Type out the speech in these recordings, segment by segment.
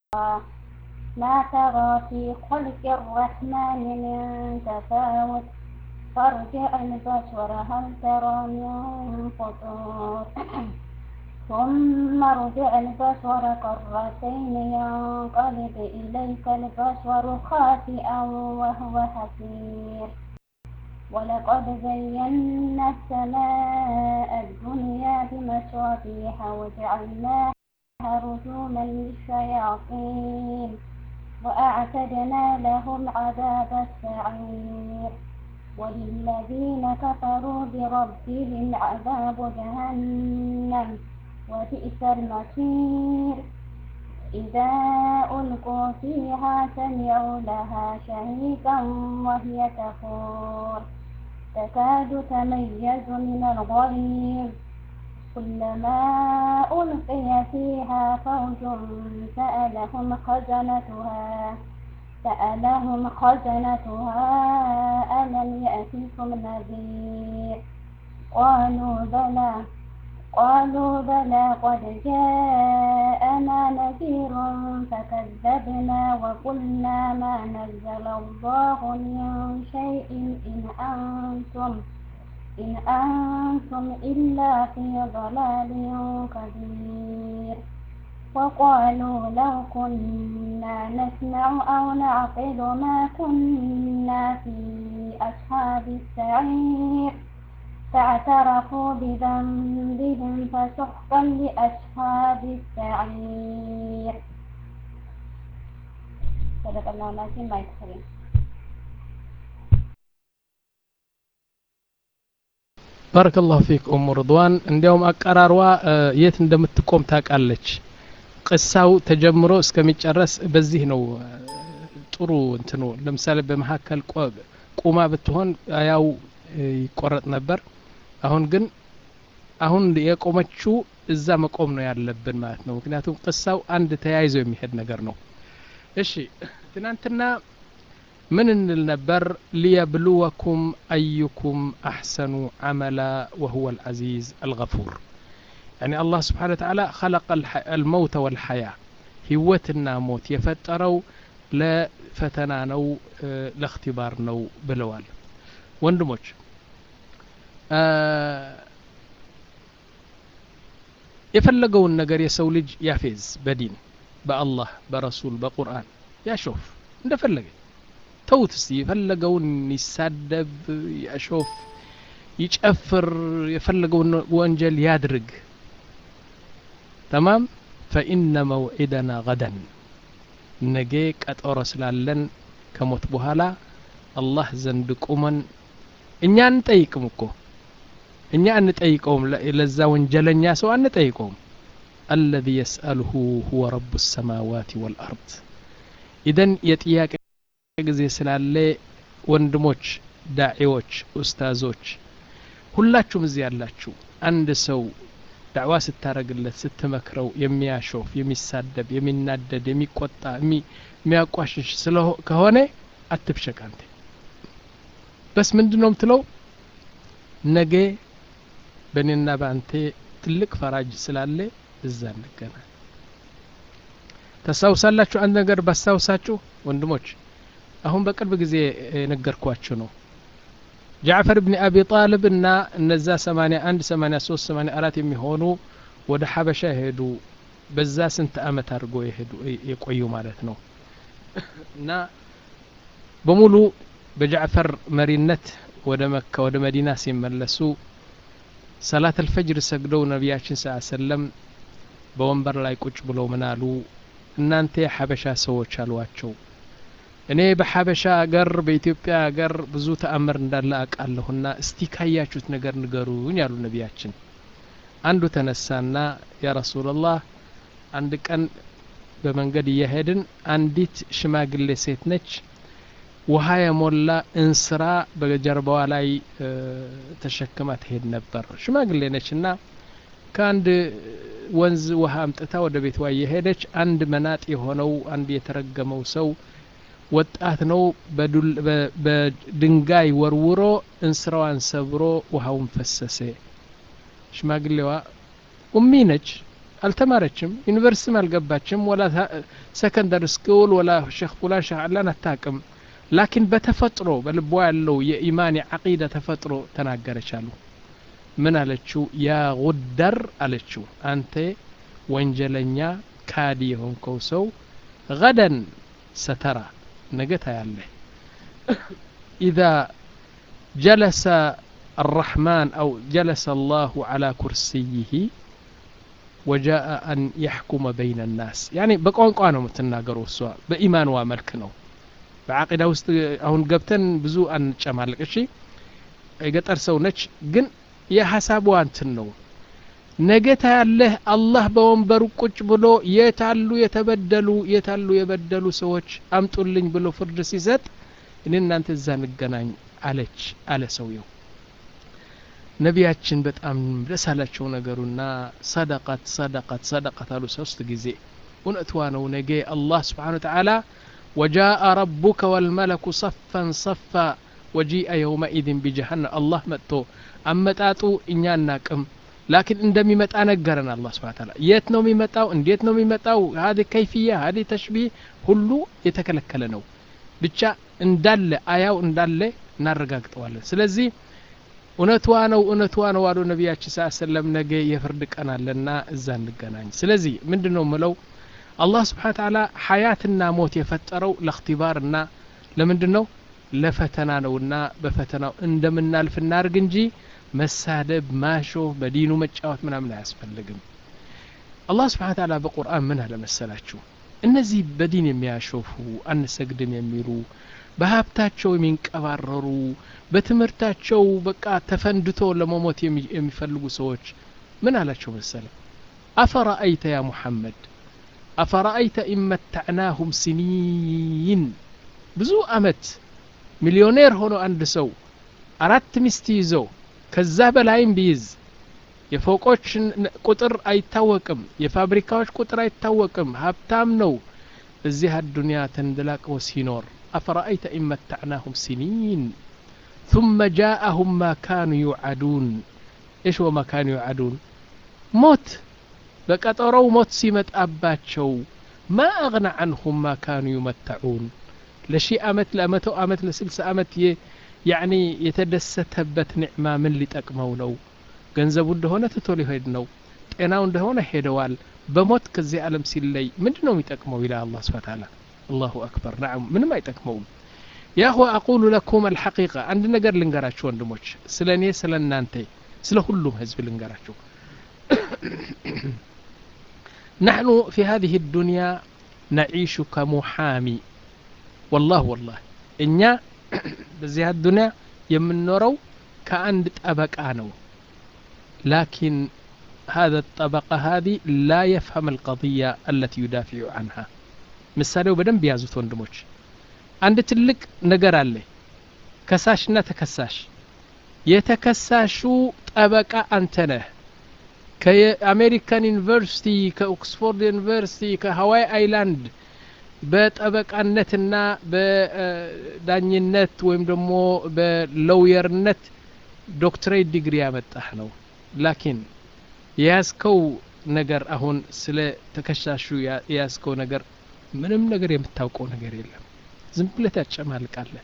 ما ترى في خلق الرحمن من تفاوت فارجع البصر هل ترى من فطور ثم ارجع البصر كرتين ينقلب إليك البصر خاسئا وهو حسير ولقد زينا السماء الدنيا بمصابيح وجعلناها رجوما للشياطين وأعتدنا لهم عذاب السعير وللذين كفروا بربهم عذاب جهنم وبئس المصير إذا ألقوا فيها سمعوا لها شهيقا وهي تفور تكاد تميز من الغيظ كلما ألقي فيها فوج سألهم خزنتها سألهم خزنتها ألم يأتكم نذير قالوا بلى قالوا بلى قد جاءنا نذير فكذبنا وقلنا ما نزل الله من شيء إن أنتم إن أنتم إلا في ضلال كبير وقالوا لو كنا نسمع أو نعقل ما كنا في أصحاب السعير فاعترفوا بذنبهم فسحقا لأصحاب السعير صدق الله العظيم ما يكفرين ባረከላሁ ፊክ ኡሙ ርድዋን እንዲያውም አቀራርዋ የት እንደምትቆም ታውቃለች ቅሳው ተጀምሮ እስከሚጨረስ በዚህ ነው ጥሩ እንትኑ ለምሳሌ በመካከል ቁማ ብትሆን ያው ይቆረጥ ነበር አሁን ግን አሁን የቆመችው እዛ መቆም ነው ያለብን ማለት ነው ምክንያቱም ቅሳው አንድ ተያይዞ የሚሄድ ነገር ነው እሺ ትናንትና ምን እንል ነበር ሊየብሉወኩም አዩኩም አሕሰኑ አመላ ወሁወ አልዓዚዝ አልገፉር يعني الله سبحانه وتعالى خلق الموت والحياة ህይወትና ሞት የፈጠረው ለፈተና ነው ለእክትባር ነው ብለዋል ወንድሞች የፈለገውን ነገር የሰው ልጅ ያፌዝ በዲን በአላህ በረሱል በቁርአን ያሾፍ እንደፈለገ ተውት እስቲ የፈለገውን ይሳደብ ያሾፍ ይጨፍር የፈለገውን ወንጀል ያድርግ ተማም ፈኢነ መውዒደና ገደን ነገ ቀጠሮ ስላለን ከሞት በኋላ አላህ ዘንድ ቁመን እኛ አንጠይቅም እኮ እኛ አንጠይቀውም ለዛ ወንጀለኛ ሰው አንጠይቀውም አለዚ የስአልሁ ሁወ ረቡ ሰማዋት ወልአርድ ኢደን የጥያቄ ጊዜ ስላለ ወንድሞች ዳዒዎች ኡስታዞች ሁላችሁም እዚህ ያላችሁ አንድ ሰው ዳዕዋ ስታረግለት ስትመክረው የሚያሾፍ የሚሳደብ የሚናደድ የሚቆጣ የሚያቋሽሽ ከሆነ አትብሸቅ አንተ በስ ምንድን ነው ምትለው ነገ በእኔና በአንተ ትልቅ ፈራጅ ስላለ እዛ እንገናኝ ታስታውሳላችሁ አንድ ነገር ባስታውሳችሁ ወንድሞች አሁን በቅርብ ጊዜ የነገርኳችሁ ነው ጃዕፈር ብን አቢ ጣልብ እና እነዛ 81 83 84 የሚሆኑ ወደ ሐበሻ የሄዱ በዛ ስንት አመት አድርጎ የሄዱ የቆዩ ማለት ነው እና በሙሉ በጃዕፈር መሪነት ወደ መካ ወደ መዲና ሲመለሱ ሰላት አልፈጅር ሰግደው ነቢያችን ስ ሰለም በወንበር ላይ ቁጭ ብለው ምናሉ እናንተ የሐበሻ ሰዎች አሏቸው እኔ በሐበሻ አገር በኢትዮጵያ አገር ብዙ ተአምር እንዳለ አውቃለሁና እስቲ ካያችሁት ነገር ንገሩኝ ያሉ ነቢያችን አንዱ ተነሳና ያ ረሱላላህ አንድ ቀን በመንገድ እየሄድን አንዲት ሽማግሌ ሴት ነች ውሃ የሞላ እንስራ በጀርባዋ ላይ ተሸክማ ትሄድ ነበር ሽማግሌ ነች እና ከአንድ ወንዝ ውሃ አምጥታ ወደ ቤትዋ እየሄደች አንድ መናጥ የሆነው አንድ የተረገመው ሰው ወጣት ነው በድንጋይ ወርውሮ እንስራዋን ሰብሮ ውሃውን ፈሰሰ ሽማግሌዋ ኡሚ ነች አልተማረችም ዩኒቨርሲቲም አልገባችም ወላ ሰከንደሪ ስኩል ወላ ሼክ ፉላን ሼክ አላን አታቅም ላኪን በተፈጥሮ በልቧ ያለው የኢማን የዓቂዳ ተፈጥሮ ተናገረች አሉ ምን አለችው ያ ጉደር አለችው አንተ ወንጀለኛ ካዲ የሆንከው ሰው ገደን ሰተራ ነገ ታያለህ ኢዛ ጀለሰ الرحمن أو جلس الله على كرسيه وجاء أن يحكم بين الناس يعني بقوان قوانا متناقروا السواء بإيمان وملك نو بعقيدة وست أهون قبتن بزو أن شمالك الشي يقطر سو نش جن يا حساب وانتن نو ነገታ ያለህ አላህ በወንበሩ ቁጭ ብሎ የታሉ የተበደሉ የታሉ የበደሉ ሰዎች አምጡልኝ ብሎ ፍርድ ሲሰጥ እኔ እናንተ እዛ እንገናኝ አለች አለ ሰውየው ነቢያችን በጣም ደስ አላቸው ነገሩና ሰደቀት ሰደቀት ሰደቀት አሉ ሶስት ጊዜ እውነትዋ ነው ነገ አላህ ስብሓን ወተዓላ ወጃአ ረቡከ ወልመለኩ ሰፈን ሰፋ ወጂአ የውመኢድን ቢጀሃነም አላህ መጥቶ አመጣጡ እኛ አናቅም ላኪን እንደሚመጣ ነገረን አላህ ስብሓን ተዓላ የት ነው የሚመጣው እንዴት ነው የሚመጣው ሀዲ ከይፍያ ሀዲ ተሽቢህ ሁሉ የተከለከለ ነው ብቻ እንዳለ አያው እንዳለ እናረጋግጠዋለን ስለዚህ እውነትዋ ነው እውነትዋ ነው አሉ ነቢያችን ስ ሰለም ነገ የፍርድ ቀን አለና እዛ እንገናኝ ስለዚህ ምንድን ነው ምለው አላህ ስብሓን ተዓላ ሀያትና ሞት የፈጠረው ለእክትባርና ለምንድን ነው ለፈተና ነውና በፈተናው እንደምናልፍ እናርግ እንጂ መሳደብ ማሾፍ በዲኑ መጫወት ምናምን አያስፈልግም አላህ ስብሓን ተዓላ በቁርአን ምን አለ መሰላችሁ እነዚህ በዲን የሚያሾፉ አንሰግድም የሚሉ በሀብታቸው የሚንቀባረሩ በትምህርታቸው በቃ ተፈንድቶ ለመሞት የሚፈልጉ ሰዎች ምን አላቸው መሰለ አፈረአይተ ያ ሙሐመድ አፈረአይተ ኢመታዕናሁም ሲኒን ብዙ አመት ሚሊዮኔር ሆኖ አንድ ሰው አራት ሚስት ይዘው ከዛ በላይም ቢይዝ የፎቆች ቁጥር አይታወቅም የፋብሪካዎች ቁጥር አይታወቅም ሀብታም ነው እዚህ አዱንያ ተንደላቅሞ ሲኖር أفرأيت إن متعناهم سنين ثم جاءهم ما كانوا يوعدون إيش هو ما كانوا يوعدون موت بقطروا موت سيمت أباتشو ما أغنى عنهم ما كانوا يمتعون لشي أمت لأمتو أمت لسلس أمت ي يعني የተደሰተበት ኒዕማ ምን ሊጠቅመው ነው ገንዘቡ እንደሆነ ትቶ ሊሄድ ነው ጤናው እንደሆነ ሄደዋል በሞት ከዚህ ዓለም ሲለይ ምንድን ነው የሚጠቅመው ይላል አላህ ስብሓ ታላ الله أكبر نعم من ما يتكمون يا أخوة أقول لكم الحقيقة عند نقر لنقراتشو وندموش سلاني سلان نانتي سلا كلهم هزب لنقراتشو نحن في هذه الدنيا نعيش كمحامي والله والله إنيا بزي الدنيا يمنورو كأند طبقة نو لكن هذا الطبقة هذه لا يفهم القضية التي يدافع عنها ምሳሌው በደንብ ያዙት ወንድሞች አንድ ትልቅ ነገር አለ ከሳሽና ተከሳሽ የተከሳሹ ጠበቃ አንተ ነህ ከአሜሪካን ዩኒቨርሲቲ ከኦክስፎርድ ዩኒቨርሲቲ ከሀዋይ አይላንድ በጠበቃነትና በዳኝነት ወይም ደግሞ በለውየርነት ዶክትሬት ዲግሪ ያመጣህ ነው ላኪን የያዝከው ነገር አሁን ስለ ተከሳሹ የያዝከው ነገር ምንም ነገር የምታውቀው ነገር የለም ዝም ብለህ ታጨማልቃለህ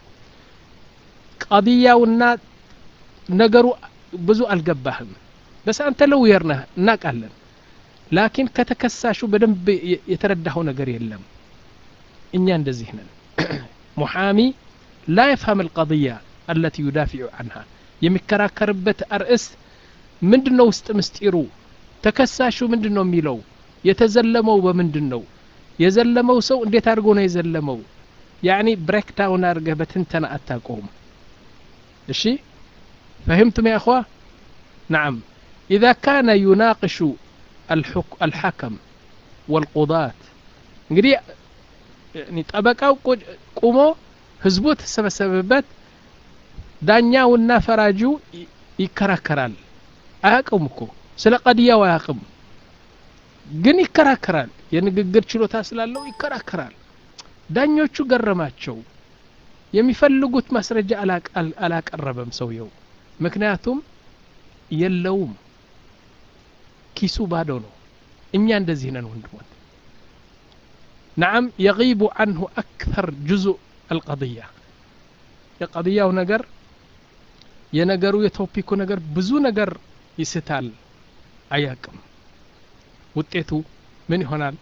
ቀድያውና ነገሩ ብዙ አልገባህም በስ አንተ ለውየር ነህ እናቃለን ላኪን ከተከሳሹ በደንብ የተረዳኸው ነገር የለም እኛ እንደዚህ ነን ሙሓሚ ላ የፍሀም አልቀضያ አለቲ ዩዳፊዑ አንሃ የሚከራከርበት አርእስት ምንድን ነው ውስጥ ምስጢሩ ተከሳሹ ምንድን ነው የሚለው የተዘለመው በምንድን ነው የዘለመው ሰው እንዴት አድርጎ ነው የዘለመው ያኒ ብሬክ ዳውን አድርገህ በትንተና አታቆም እሺ فهمتم يا أخوة نعم إذا كان يناقش الحكم والقضاة እንግዲህ ጠበቃው ቁሞ ህዝቡ ተሰበሰበበት ዳኛውና ፈራጁ ይከራከራል አያቅም እኮ ስለ ቀድያው አያቅም ግን ይከራከራል የንግግር ችሎታ ስላለው ይከራከራል ዳኞቹ ገረማቸው የሚፈልጉት ማስረጃ አላቀረበም ሰውየው ምክንያቱም የለውም ኪሱ ባዶ ነው እኛ እንደዚህ ነን ወንድሞች ነዓም የጊቡ አንሁ አክተር ጁዙእ አልቀضያ የቀضያው ነገር የነገሩ የቶፒኩ ነገር ብዙ ነገር ይስታል አያቅም ውጤቱ ምን ይሆናል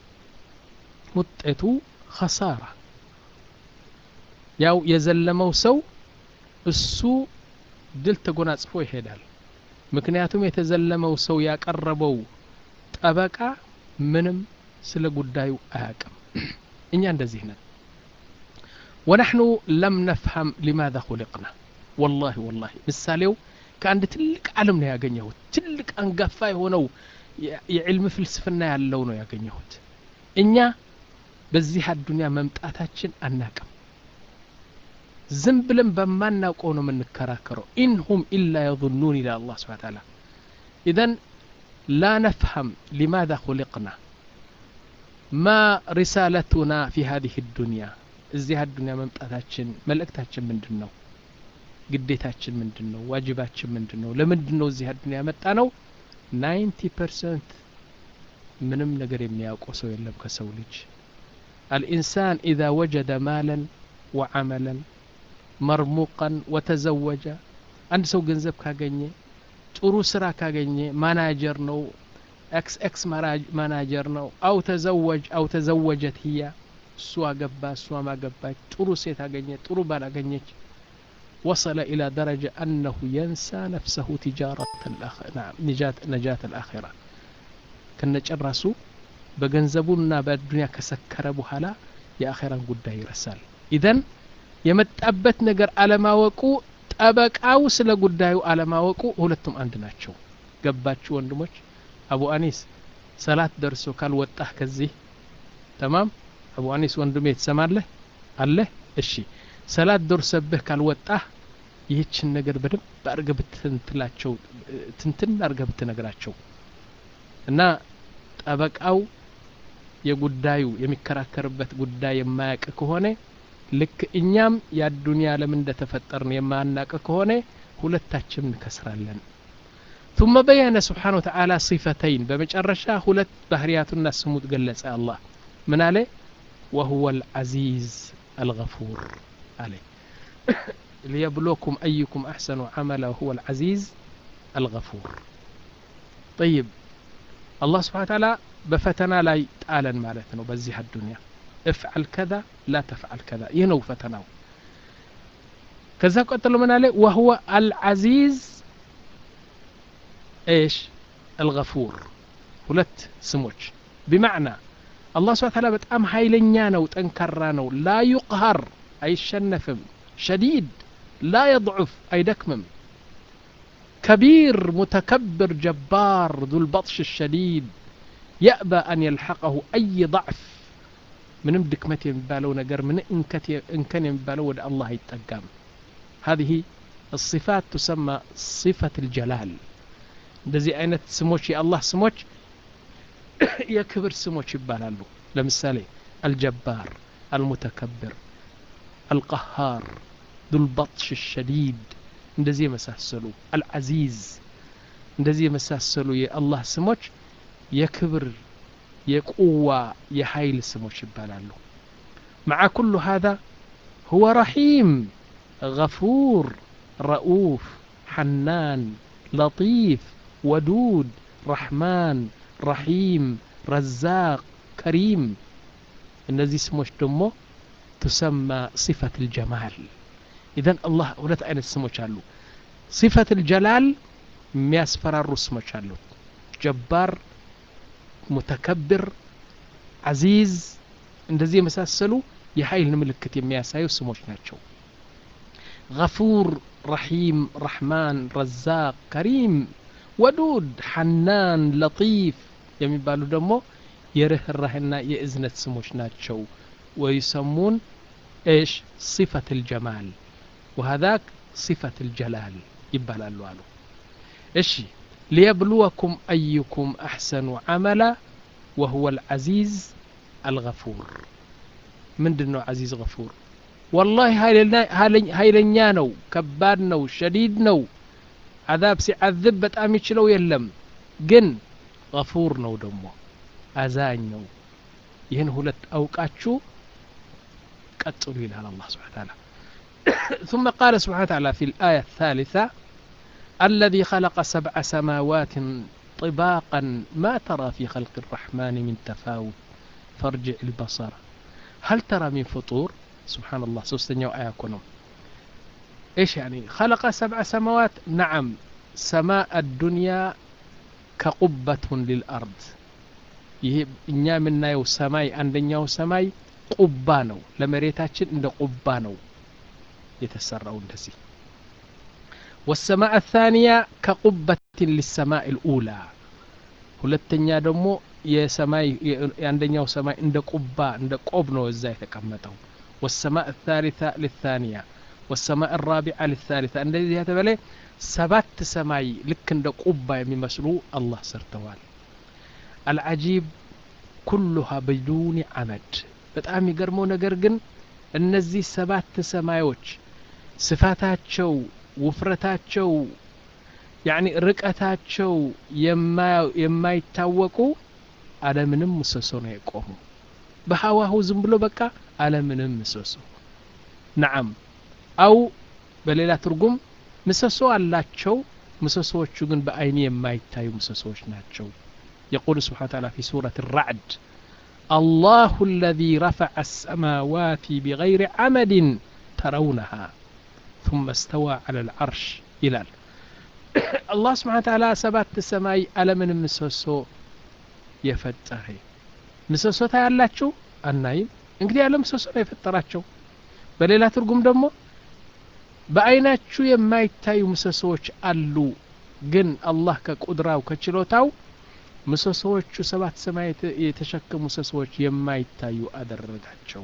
ውጤቱ ኸሳራ ያው የዘለመው ሰው እሱ ድል ተጎናጽፎ ይሄዳል ምክንያቱም የተዘለመው ሰው ያቀረበው ጠበቃ ምንም ስለ ጉዳዩ አያቅም እኛ እንደዚህ ነን ወነሕኑ ለም ነፍሀም ሊማذا ሁልቅና ወላሂ ወላሂ ምሳሌው ከአንድ ትልቅ ዓለም ነው ያገኘሁት ትልቅ አንጋፋ የሆነው የዕልም ፍልስፍና ያለው ነው ያገኘሁት እኛ በዚህ አዱንያ መምጣታችን አናቅም ዝም ብለን በማናውቀው ነው የምንከራከረው ኢንሁም ኢላ የظኑን ይላል አላህ ስብሓን ታላ ኢዘን ላ ነፍሀም ሊማذا ሁልቅና ማ ሪሳለቱና ፊ ሀዚህ ዱንያ እዚህ አዱንያ መምጣታችን መልእክታችን ምንድን ነው ግዴታችን ምንድን ነው ዋጅባችን ምንድን ነው ለምንድን ነው እዚህ አዱንያ ያመጣ ነው ናይንቲ ፐርሰንት ምንም ነገር የሚያውቀው ሰው የለም ከሰው ልጅ الإنسان إذا وجد مالا وعملا مرموقا وتزوج አንድ ሰው ገንዘብ ካገኘ ጥሩ ስራ ካገኘ ማናጀር ነው ኤክስ ኤክስ ማናጀር ነው አው ተዘወጅ አው ተዘወጀት ህያ እሱ አገባ እሷ ማገባች ጥሩ ሴት አገኘ ጥሩ ባል አገኘች وصل إلى درجة أنه ينسى نفسه تجارة الأخ... نعم نجاة نجاة الآخرة كنا ጨረሱ በገንዘቡና በዱንያ ከሰከረ በኋላ የአኼራን ጉዳይ ይረሳል ኢዘን የመጣበት ነገር አለማወቁ ጠበቃው ስለ ጉዳዩ አለማወቁ ሁለቱም አንድ ናቸው ገባችሁ ወንድሞች አቡ አኒስ ሰላት ደርሶ ካልወጣህ ከዚህ ተማም አቡ አኒስ ወንድሜ ትሰማለህ አለህ እሺ ሰላት ደርሰብህ ካልወጣህ ይህችን ነገር በደንብ አድርገህ ብትንትላቸው ትንትን አድርገህ ብትነግራቸው እና ጠበቃው የጉዳዩ የሚከራከርበት ጉዳይ የማያውቅ ከሆነ ልክ እኛም የአዱንያ ለምን እንደተፈጠርን የማናውቅ ከሆነ ሁለታችን እንከስራለን ثم بين سبحانه وتعالى صفتين بمجرشا هلت بهرياتنا سموت قلت الله من عليه وهو العزيز الغفور عليه ليبلوكم أيكم أحسن عملا وهو العزيز الغفور طيب الله سبحانه وتعالى بفتنا لا يتعلن مالتنا بزيها الدنيا افعل كذا لا تفعل كذا ينو فتناو كذا قتل من عليه وهو العزيز ايش الغفور ሁለት ስሞች بمعنى الله سبحانه وتعالى በጣም ኃይለኛ ነው ጠንካራ ነው لا يقهر አይሸነፍም شديد لا يضعف አይደክምም كبير متكبر جبار ذو البطش الشديد يأبى أن يلحقه أي ضعف ምንም ድክመት የሚባለው ነገር ምን እንከን የሚባለው ወደ አላህ አይጠጋም هذه الصفات تسمى صفة الجلال እንደዚህ አይነት ስሞች የአላህ ስሞች የክብር ስሞች ይባላሉ ለምሳሌ አልጀባር አልሙተከብር አልቀሃር ዱልበጥሽ ሸዲድ እንደዚህ የመሳሰሉ አልዓዚዝ እንደዚህ የመሳሰሉ የአላህ ስሞች የክብር የቁዋ የኃይል ስሞች ይባላሉ مع كل هذا هو رحيم غفور رؤوف حنان لطيف ودود رحمن رحيم رزاق كريم እነዚህ ስሞች ደግሞ تسمى صفة الجمال إذن الله ሁለት አይነት ስሞች አሉ صفة الجلال የሚያስፈራሩ ስሞች አሉ ጀባር ሙተከብር አዚዝ እንደዚህ የመሳሰሉ የኃይል ምልክት የሚያሳዩ ስሞች ናቸው غفور رحيم رحمن رزاق كريم ودود حنان لطيف የሚባሉ ደግሞ የርህራህና የእዝነት ስሞች ናቸው ويسمون ايش صفة الجمال وهذاك صفة الجلال ይባላሉ አሉ እሺ ليبلوكم أيكم أحسن عملا وهو العزيز الغفور من دنو عزيز غفور والله هايلنيا نو كباد نو شديد نو عذاب سيعذب بتأم يشلو يلم جن غفور نو دمو አዛኝ ነው ይህን ሁለት አውቃችሁ ቀጥሉ ይላል አላህ ስብሓን ታላ ثم قال سبحانه وتعالى في الآية الثالثة الذي خلق سبع سماوات طباقا ما ترى في خلق الرحمن من تفاوت فارجع البصر هل ترى من فطور سبحان الله سوستنيا آية كنوم إيش يعني خلق سبع سماوات نعم سماء الدنيا كقبة للأرض ይሄ እኛ የምናየው ሰማይ አንደኛው ሰማይ ቁባ ነው ለመሬታችን እንደ ቁባ ነው የተሰራው እንደዚህ والسماء الثانية كقبة للسماء الأولى ሁለተኛ ደግሞ የሰማይ የአንደኛው ሰማይ እንደ ቁባ እንደ ቆብ ነው እዛ የተቀመጠው والسماء الثالثة للثانية والسماء الرابعة للثالثة እንደዚህ የተበለ ሰባት ሰማይ ልክ እንደ ቁባ የሚመስሉ አላህ ሰርተዋል አልዓጂብ ኩሉሃ ብዱኒ አመድ በጣም የሚገርመው ነገር ግን እነዚህ ሰባት ሰማዮች ስፋታቸው ውፍረታቸው ያኒ ርቀታቸው የማይታወቁ አለምንም ምሰሶ ነው የቆሙ በሀዋሁ ዝም ብሎ በቃ አለምንም ምሰሶ ነዓም አው በሌላ ትርጉም ምሰሶ አላቸው ምሰሶዎቹ ግን በአይኒ የማይታዩ ምሰሶዎች ናቸው يقول سبحانه وتعالى في سورة الرعد الله الذي رفع السماوات بغير عمد ترونها ثم استوى على العرش إلى الله سبحانه وتعالى سبات السماي ألا من مسوسو يفتره مسوسو ታያላችሁ አናይም እንግዲህ ያለ ምሰሶ ነው የፈጠራቸው በሌላ ትርጉም ደግሞ በአይናችሁ የማይታዩ ምሰሶዎች አሉ ግን አላህ ከቁድራው ከችሎታው ምሰሶዎቹ ሰባት ሰማይ የተሸከሙ ምሰሶዎች የማይታዩ አደረጋቸው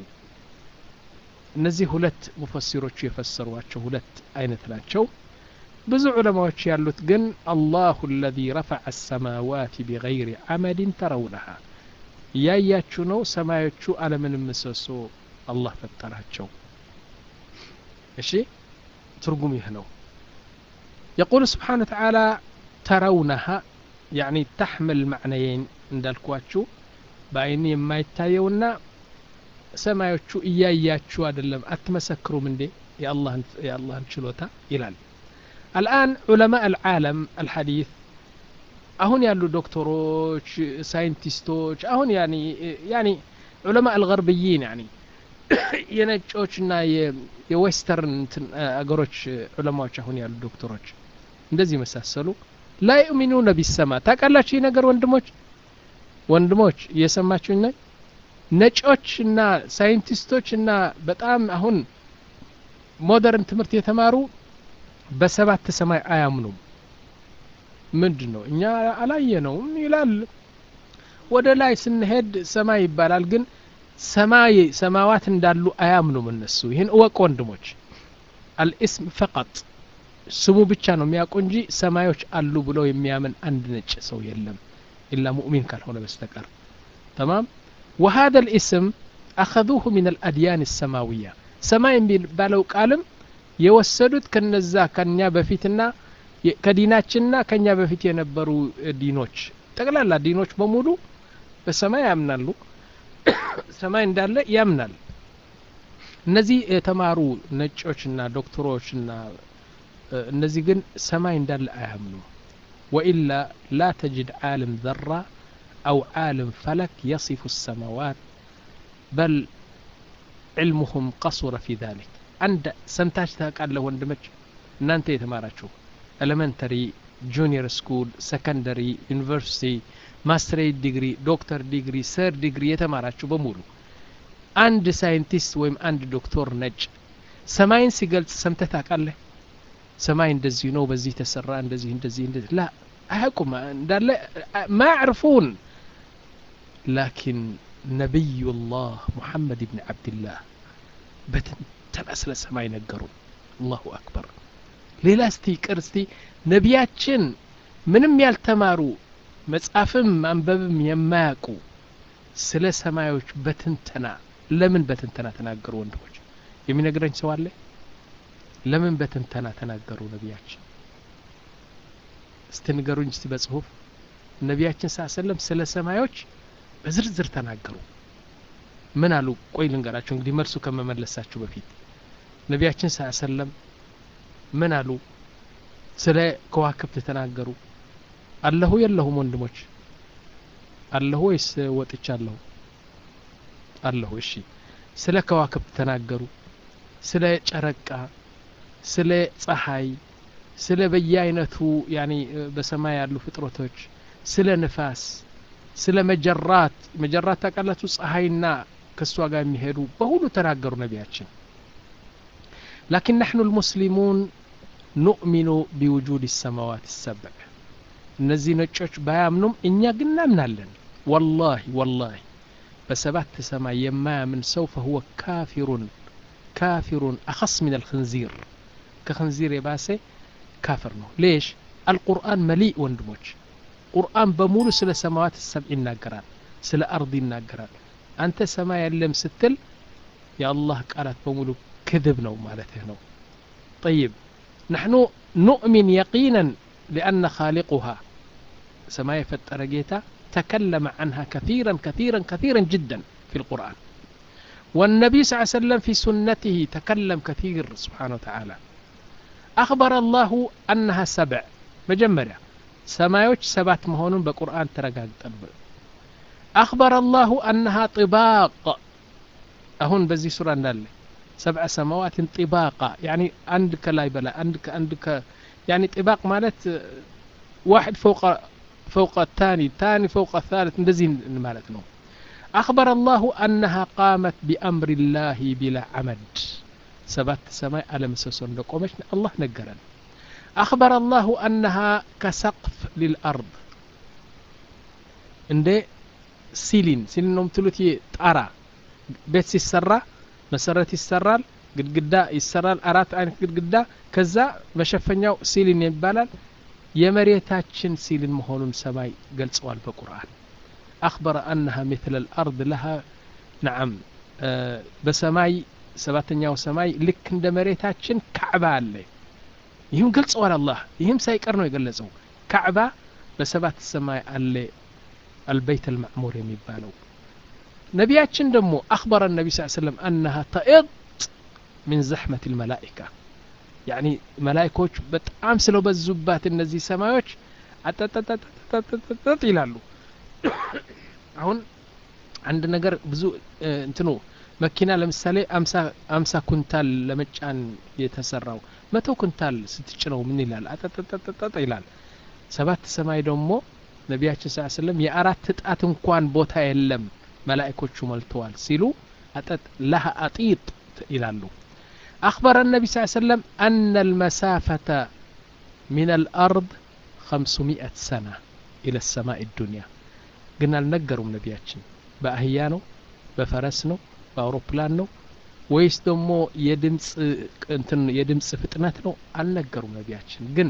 እነዚህ ሁለት ሙፈሲሮቹ የፈሰሯቸው ሁለት አይነት ናቸው ብዙ ዑለማዎች ያሉት ግን አላሁ አለዚ ረፈዐ አሰማዋት ቢገይሪ አመድን ተረውነሃ እያያችሁ ነው ሰማዮቹ አለምንም ምሰሶ አላህ ፈጠራቸው እሺ ትርጉም ይህ ነው يقول سبحانه وتعالى ترونها يعني تحمل معنيين እንዳልኳችሁ በአይን የማይታየውና ሰማዮቹ እያያችሁ አይደለም አትመሰክሩም እንዴ የአላህን ችሎታ ይላል الآن علماء العالم الحديث አሁን ያሉ ዶክተሮች ሳይንቲስቶች አሁን ያኒ ያኒ ዑለማ አልገርብይን ያኒ የነጮችና የዌስተርን አገሮች ዑለማዎች አሁን ያሉ ዶክተሮች እንደዚህ መሳሰሉ ላ ዩእሚኑነ ቢሰማ ታውቃላችሁ ይህ ነገር ወንድሞች ወንድሞች እየሰማችሁኝ ነኝ ነጮች እና ሳይንቲስቶች እና በጣም አሁን ሞደርን ትምህርት የተማሩ በሰባት ሰማይ አያምኑም ምንድን ነው እኛ አላየነውም ይላል ወደ ላይ ስንሄድ ሰማይ ይባላል ግን ሰማይ ሰማዋት እንዳሉ አያምኑም እነሱ ይህን እወቅ ወንድሞች አልእስም ፈቀጥ ስሙ ብቻ ነው የሚያውቁ እንጂ ሰማዮች አሉ ብለው የሚያምን አንድ ነጭ ሰው የለም ኢላ ሙእሚን ካልሆነ በስተቀር ተማም وهذا الاسم أخذوه من الأديان السماوية سماء የሚባለው ቃልም የወሰዱት ከነዛ ከኛ በፊትና ከዲናችንና ከኛ በፊት የነበሩ ዲኖች ጠቅላላ ዲኖች በሙሉ በሰማይ ያምናሉ ሰማይ እንዳለ ያምናል እነዚህ የተማሩ ነጮችና ዶክተሮችና እነዚህ ግን ሰማይ እንዳለ አያምኑ ወኢላ ላ ተጅድ ዓለም ዘራ أو عالم فلك يصف السماوات بل علمهم قصر في ذلك عند سمتاش قال له وندمج እናንተ የተማራችሁ ኤሌመንተሪ ጁኒየር ስኩል ሰከንደሪ ዩኒቨርሲቲ ማስትሬት ዲግሪ ዶክተር ዲግሪ ሰር ዲግሪ የተማራችሁ በሙሉ አንድ ሳይንቲስት ወይም አንድ ዶክተር ነጭ ሰማይን ሲገልጽ ሰምተህ ታውቃለህ ሰማይ እንደዚህ ነው በዚህ ተሰራ እንደዚህ እንደዚህ እንደዚህ ላ አያውቁም እንዳለ ማ ያዕርፉን ላኪን ነቢዩ ላህ ሙሐመድ ብን ዓብድላህ በትንተና ስለ ሰማይ ነገሩ አላሁ አክበር ሌላ እስቲ ይቅር እስቲ ነቢያችን ምንም ያልተማሩ መጻፍም ማንበብም የማያውቁ ስለ ሰማዮች በትንተና ለምን በትንተና ተናገሩ ወንድሞች የሚነግረኝ ሰው አለ ለምን በትንተና ተናገሩ ነቢያችን እስቲ ንገሩኝ እስቲ በጽሁፍ ነቢያችን ሳ ሰለም ስለ ሰማዮች በዝርዝር ተናገሩ ምን አሉ ቆይ ልንገራቸው እንግዲህ መልሱ ከመመለሳችሁ በፊት ነቢያችን ስ ሰለም ምን አሉ ስለ ከዋክብት ተናገሩ አለሁ የለሁም ወንድሞች አለሁ ወይስ ወጥቻለሁ አለሁ እሺ ስለ ከዋክብት ተናገሩ ስለ ጨረቃ ስለ ፀሐይ ስለ በየአይነቱ ያኒ በሰማይ ያሉ ፍጥረቶች ስለ ንፋስ ስለ መጀራት መጀራት ታውቃላችሁ ፀሐይና ከእሷ ጋር የሚሄዱ በሁሉ ተናገሩ ነቢያችን ላኪን ናሕኑ ልሙስሊሙን ኑእሚኑ ቢውጁድ ሰማዋት ሰብዕ እነዚህ ነጮች ባያምኑም እኛ ግን እናምናለን ወላሂ ወላሂ በሰባት ሰማይ የማያምን ሰው ፈሁወ ካፊሩን ካፊሩን አኸስ ምን አልክንዚር ከክንዚር የባሰ ካፍር ነው ሌሽ አልቁርአን መሊእ ወንድሞች ቁርአን በሙሉ ስለ ሰማዋት ሰብዕ ይናገራል ስለ አርድ ይናገራል አንተ ሰማይ የለም ስትል የአላህ ቃላት በሙሉ ክذብ ነው ማለትህ ነው طيب نحن نؤمن يقينا لأن خالقها سماء فتر جيتا تكلم عنها كثيرا كثيرا كثيرا جدا في القرآن والنبي صلى الله عليه وسلم في سنته تكلم كثير سبحانه وتعالى أخبر الله أنها سبع مجمرة سمايوش سبات مهون بقرآن ترقاق أخبر الله أنها طباق أهون بزي سورة نالي سبع سماوات طباقا يعني عندك لا يبلا عندك عندك يعني طباق مالت واحد فوق فوق الثاني ثاني فوق الثالث እንደዚህ ማለት ነው أخبر الله أنها قامت بأمر الله بلا عمد سبات سماء على مسوس እንደቆመች الله ነገረን أخبر الله أنها كسقف للأرض እንደ ሲሊን ሲሊን ነው የምትሉት ጣራ ቤት ሲሰራ መሰረት ይሰራል ግድግዳ ይሰራል አራት አይነት ግድግዳ ከዛ መሸፈኛው ሲሊን ይባላል የመሬታችን ሲሊን መሆኑን ሰማይ ገልጸዋል በቁርአን አክበረ አነሃ ምትለ ልአርድ ለሃ ነዓም በሰማይ ሰባተኛው ሰማይ ልክ እንደ መሬታችን ካዕባ አለ ይህም ገልጸዋል አላህ ይህም ሳይቀር ነው የገለጸው ካዕባ በሰባት ሰማይ አለ አልበይት አልማዕሙር የሚባለው ነቢያችን ደግሞ አክበረ ነቢ ስ ሰለም አነሃ ተእጥ ምን ዘሕመት ልመላኢካ ያኒ መላይኮች በጣም ስለበዙባት እነዚህ ሰማዮች አጠጠጠጠጠጠጥ ይላሉ አሁን አንድ ነገር ብዙ እንትኑ መኪና ለምሳሌ አምሳ ኩንታል ለመጫን የተሰራው መቶ ኩንታል ስትጭነው ምን ይላል አጠጠጠጠጠ ይላል ሰባት ሰማይ ደግሞ ነቢያችን ስ ስለም የአራት ጣት እንኳን ቦታ የለም መላእኮቹ ሞልተዋል ሲሉ አጠጥ ለሃ አጢጥ ይላሉ أخبر النبي صلى الله عليه وسلم أن المسافة من الأرض خمسمائة سنة إلى السماء الدنيا قلنا النقروا نبياتشن بأهيانو بفرسنو بأوروبلان نو ወይስ ደግሞ የድምፅ እንትን የድምፅ ፍጥነት ነው አልነገሩም ነቢያችን ግን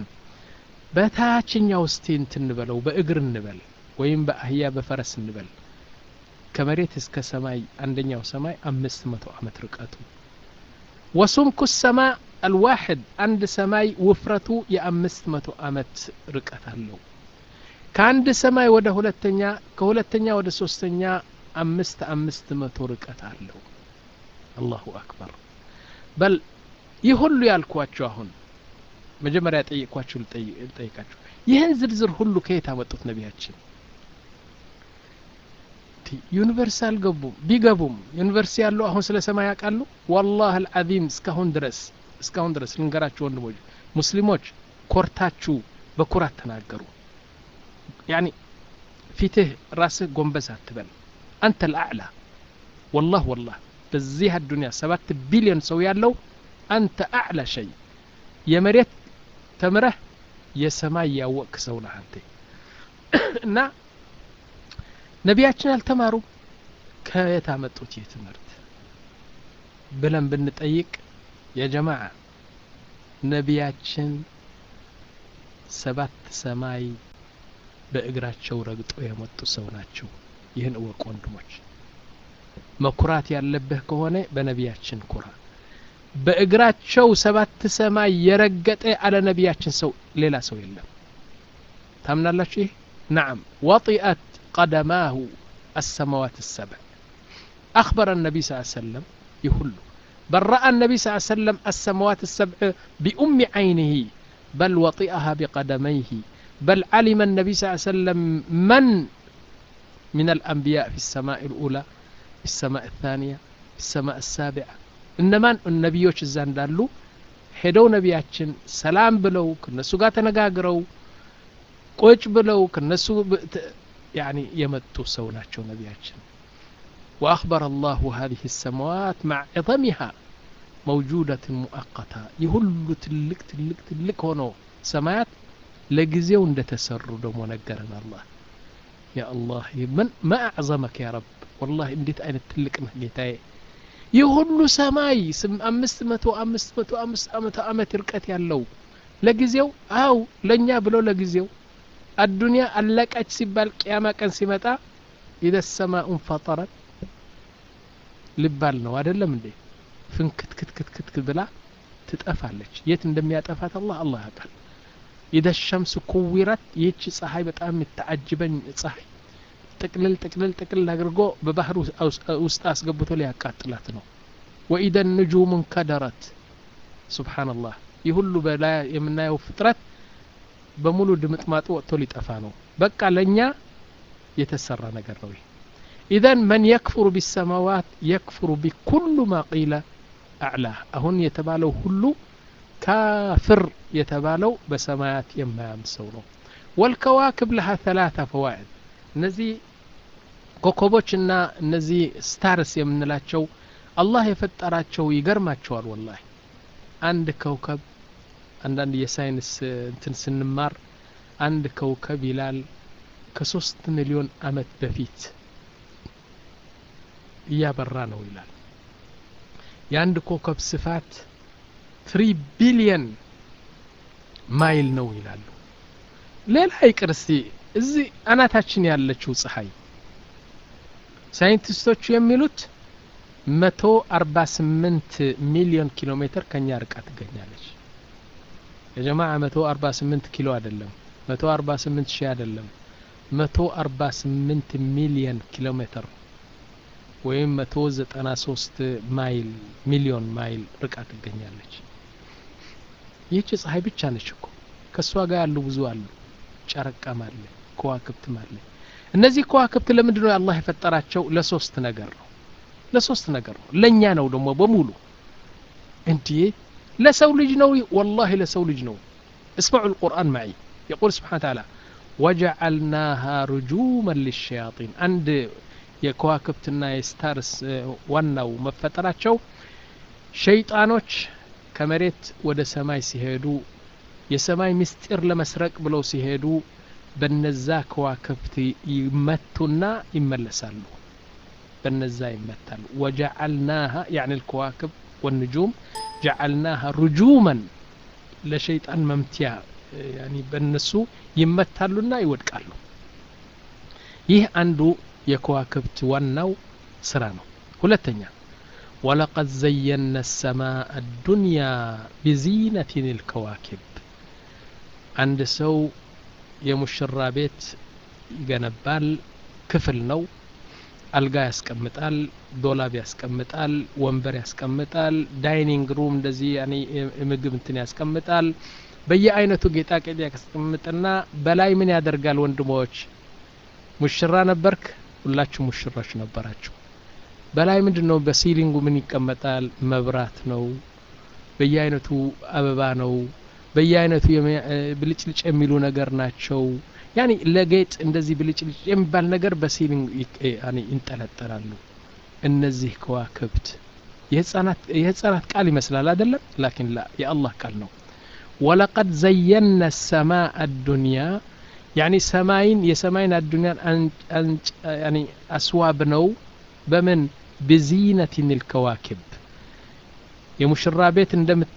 በታችኛው እስቲ እንትን እንበለው በእግር እንበል ወይም በአህያ በፈረስ እንበል ከመሬት እስከ ሰማይ አንደኛው ሰማይ አምስት መቶ ዓመት ርቀቱ ወሱምኩ ሰማ አልዋሕድ አንድ ሰማይ ውፍረቱ የአምስት መቶ ዓመት ርቀት አለው ከአንድ ሰማይ ወደ ሁለተኛ ከሁለተኛ ወደ ሶስተኛ አምስት አምስት መቶ ርቀት አለው አላሁ አክበር በል ይህ ሁሉ ያልኳችሁ አሁን መጀመሪያ ጠየቅኳችሁ ልጠይቃችሁ ይህን ዝርዝር ሁሉ ከየት አመጡት ነቢያችን ዩኒቨርሲቲ አልገቡም ቢገቡም ዩኒቨርሲቲ ያሉ አሁን ስለ ሰማይ ያውቃሉ ወላህ አልዓዚም እስካሁን ድረስ እስካሁን ድረስ ልንገራችሁ ወንድሞች ሙስሊሞች ኮርታችሁ በኩራት ተናገሩ ያኒ ፊትህ ራስህ ጎንበስ አትበል አንተ ልአዕላ ወላህ ወላህ በዚህ አዱኒያ ሰባት ቢሊዮን ሰው ያለው አንተ አዕላ ሸይ የመሬት ተምረህ የሰማይ ያወቅ ሰው ነህ አንተ እና ነቢያችን አልተማሩም ከየት አመጡት ይህ ትምህርት ብለን ብንጠይቅ የጀማዓ ነቢያችን ሰባት ሰማይ በእግራቸው ረግጦ የመጡ ሰው ናቸው ይህን እወቅ ወንድሞች መኩራት ያለብህ ከሆነ በነቢያችን ኩራ በእግራቸው ሰባት ሰማይ የረገጠ አለ ነቢያችን ሰው ሌላ ሰው የለም ታምናላችሁ ይህ ናም ወጢአት ቀደማሁ السماوات السبع أخبر النبي صلى الله عليه وسلم يهل بل رأى النبي صلى الله عليه وسلم السماوات السبع بأم عينه بل وطئها بقدميه بل علم النبي صلى الله عليه وسلم من من الأنبياء في السماء الأولى في السماء الثانية في السماء السابعة إنما النبيوች እዛ እንዳሉ ሄደው ነቢያችን ሰላም ብለው ከነሱ ጋር ተነጋግረው ቁጭ ብለው ከነሱ يعني የመጡ ሰው ናቸው ነቢያችን وأخبر الله هذه السماوات مع عظمها موجودة مؤقتة يهل تلك تلك تلك هونو سمايات لجزيو እንደተሰሩ ደግሞ ነገረን አላህ ያ አላህ ምን ማ አዕዘመክ ያ ረብ ወላሂ እንዴት አይነት ትልቅ ነህ ጌታዬ ይህ ሁሉ ሰማይ አምስት መቶ አምስት መቶ አምስት መቶ ዓመት ርቀት ያለው ለጊዜው አው ለእኛ ብሎ ለጊዜው አዱንያ አለቀች ሲባል ቅያማ ቀን ሲመጣ ኢደ ሰማኡን ፈጠረት ልባል ነው አይደለም እንዴ ፍንክትክትክትክት ብላ ትጠፋለች የት እንደሚያጠፋት አላህ አላህ ያውቃል ኢደ ሸምስ ኩዊረት ይህች ፀሐይ በጣም የምታዓጅበኝ ፀሐይ ጥቅልል ጥቅልል ጥቅልል አድርጎ በባህር ውስጥ አስገብቶ ሊያቃጥላት ነው ወኢደ ንጁሙ እንከደረት ሱብሓነላህ ይህ ሁሉ በላይ የምናየው ፍጥረት በሙሉ ድምጥማጡ ወጥቶ ሊጠፋ ነው በቃ ለእኛ የተሰራ ነገር ነው ኢዘን መን የክፍሩ ቢሰማዋት የክፍሩ ቢኩሉ ማ ቂለ አዕላህ አሁን የተባለው ሁሉ ካፍር የተባለው በሰማያት የማያምን ሰው ነው ወልከዋክብ ለሃ ተላታ ፈዋዕድ እነዚህ ኮከቦችና እነዚህ ስታርስ የምንላቸው አላህ የፈጠራቸው ይገርማቸዋል ወላሂ አንድ ከውከብ አንዳንድ የሳይንስ እንትን ስንማር አንድ ከውከብ ይላል ከሶስት ሚሊዮን አመት በፊት እያበራ ነው ይላል የአንድ ኮከብ ስፋት ትሪ ቢሊየን ማይል ነው ይላሉ ሌላ ይቅር እስቲ እዚህ አናታችን ያለችው ፀሐይ ሳይንቲስቶቹ የሚሉት መቶ አርባ ስምንት ሚሊዮን ኪሎ ሜትር ከኛ ርቃ ትገኛለች የጀማ መቶ አርባ ስምንት ኪሎ አይደለም መቶ አርባ ስምንት ሺህ አይደለም መቶ አርባ ስምንት ሚሊየን ኪሎ ሜትር ወይም መቶ ዘጠና ሶስት ማይል ሚሊዮን ማይል ርቃ ትገኛለች ይህች ፀሐይ ብቻ ነች እኮ ከእሷ ጋር ያሉ ብዙ አሉ ጨረቃም አለ ከዋክብትም አለ እነዚህ ከዋክብት ለምንድን ነው አላህ የፈጠራቸው ለሶስት ነገር ነው ለሶስት ነገር ነው ለእኛ ነው ደግሞ በሙሉ እንዲህ ለሰው ልጅ ነው ወላሂ ለሰው ልጅ ነው اسمعوا القرآن معي يقول سبحانه وتعالى وجعلناها رجوما للشياطين عند የከዋክብትና የስታርስ ዋናው መፈጠራቸው ሸይጣኖች ከመሬት ወደ ሰማይ ሲሄዱ የሰማይ ምስጢር ለመስረቅ ብለው ሲሄዱ በነዛ ከዋክብት ይመቱና ይመለሳሉ በነዛ ይመታሉ ወጀዐልናሃ ያኒ ልከዋክብ ወንጁም ጀዐልናሃ ሩጁመን ለሸይጣን መምትያ ያኒ በእነሱ ይመታሉና ይወድቃሉ ይህ አንዱ የከዋክብት ዋናው ስራ ነው ሁለተኛ ወለቀድ ዘየና ሰማء አዱንያ ቢዚነትን ልከዋኪብ አንድ ሰው የሙሽራ ቤት ይገነባል ክፍል ነው አልጋ ያስቀምጣል ዶላብ ያስቀምጣል ወንበር ያስቀምጣል ዳይኒንግ ሩም እንደዚህ ምግብ እንትን ያስቀምጣል በየአይነቱ ጌጣጌጥ ያስቀምጥና በላይ ምን ያደርጋል ወንድሞች ሙሽራ ነበርክ ሁላችሁ ሙሽሮች ነበራችሁ በላይ ምንድን ነው በሲሊንጉ ምን ይቀመጣል መብራት ነው በየአይነቱ አበባ ነው በየአይነቱ ብልጭልጭ የሚሉ ነገር ናቸው ያኒ ለጌጥ እንደዚህ ብልጭልጭ የሚባል ነገር በሲሊንግ ይንጠለጠላሉ እነዚህ ከዋክብት የህፃናት ቃል ይመስላል አይደለም ላኪን ላ የአላህ ቃል ነው ወለቀድ ዘየና ሰማء አዱንያ ያኒ ሰማይን የሰማይን አዱንያን አስዋብ ነው በምን ብዚነትን ልከዋክብ የሙሽራ ቤት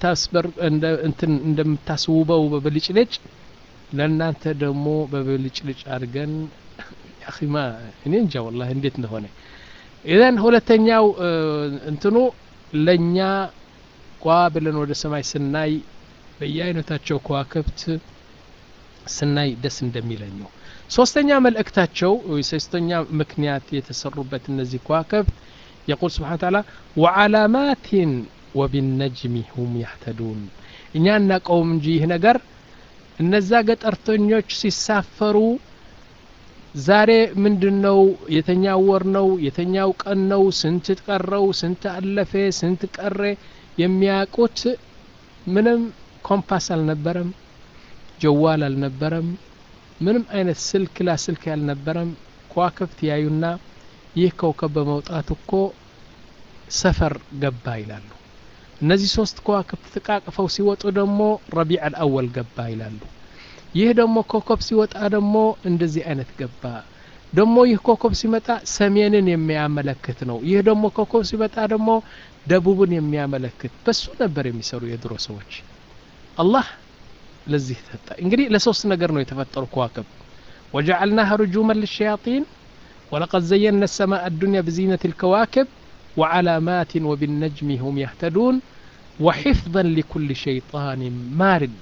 እንደምታስውበው በብልጭልጭ ለእናንተ ደግሞ በብልጭልጭ አድርገን ያኺማ እኔ እንጃ ወላ እንዴት እንደሆነ ኢዘን ሁለተኛው እንትኑ ለእኛ ቋ ብለን ወደ ሰማይ ስናይ በየአይነታቸው ከዋክብት ስናይ ደስ እንደሚለኝ ነው ሶስተኛ መልእክታቸው ሶስተኛ ምክንያት የተሰሩበት እነዚህ ከዋክብት የቁል ስብሓን ታላ ወዓላማትን ወቢነጅሚ ሁም ያህተዱን እኛ እናቀውም እንጂ ይህ ነገር እነዛ ገጠርተኞች ሲሳፈሩ ዛሬ ምንድን ነው የተኛው ወር ነው የተኛው ቀን ነው ስንት ቀረው ስንት አለፈ ስንት ቀረ የሚያውቁት ምንም ኮምፓስ አልነበረም ጀዋል አልነበረም ምንም አይነት ስልክ ላስልክ ያልነበረም ከዋክብት ያዩና ይህ ከውከብ በመውጣት እኮ ሰፈር ገባ ይላሉ እነዚህ ሶስት ከዋክብት ተቃቅፈው ሲወጡ ደግሞ ረቢዕ አልአወል ገባ ይላሉ ይህ ደግሞ ኮከብ ሲወጣ ደግሞ እንደዚህ አይነት ገባ ደግሞ ይህ ኮከብ ሲመጣ ሰሜንን የሚያመለክት ነው ይህ ደግሞ ኮከብ ሲመጣ ደግሞ ደቡብን የሚያመለክት በሱ ነበር የሚሰሩ የድሮ ሰዎች አላህ ለዚህ ተሰጠ እንግዲህ ለሶስት ነገር ነው የተፈጠሩ ከዋክብ ወጀዐልናها رجوما للشياطين ولقد زينا السماء الدنيا بزينة الكواكب وعلامات وبالنجم هم يهتدون وحفظا لكل شيطان مارد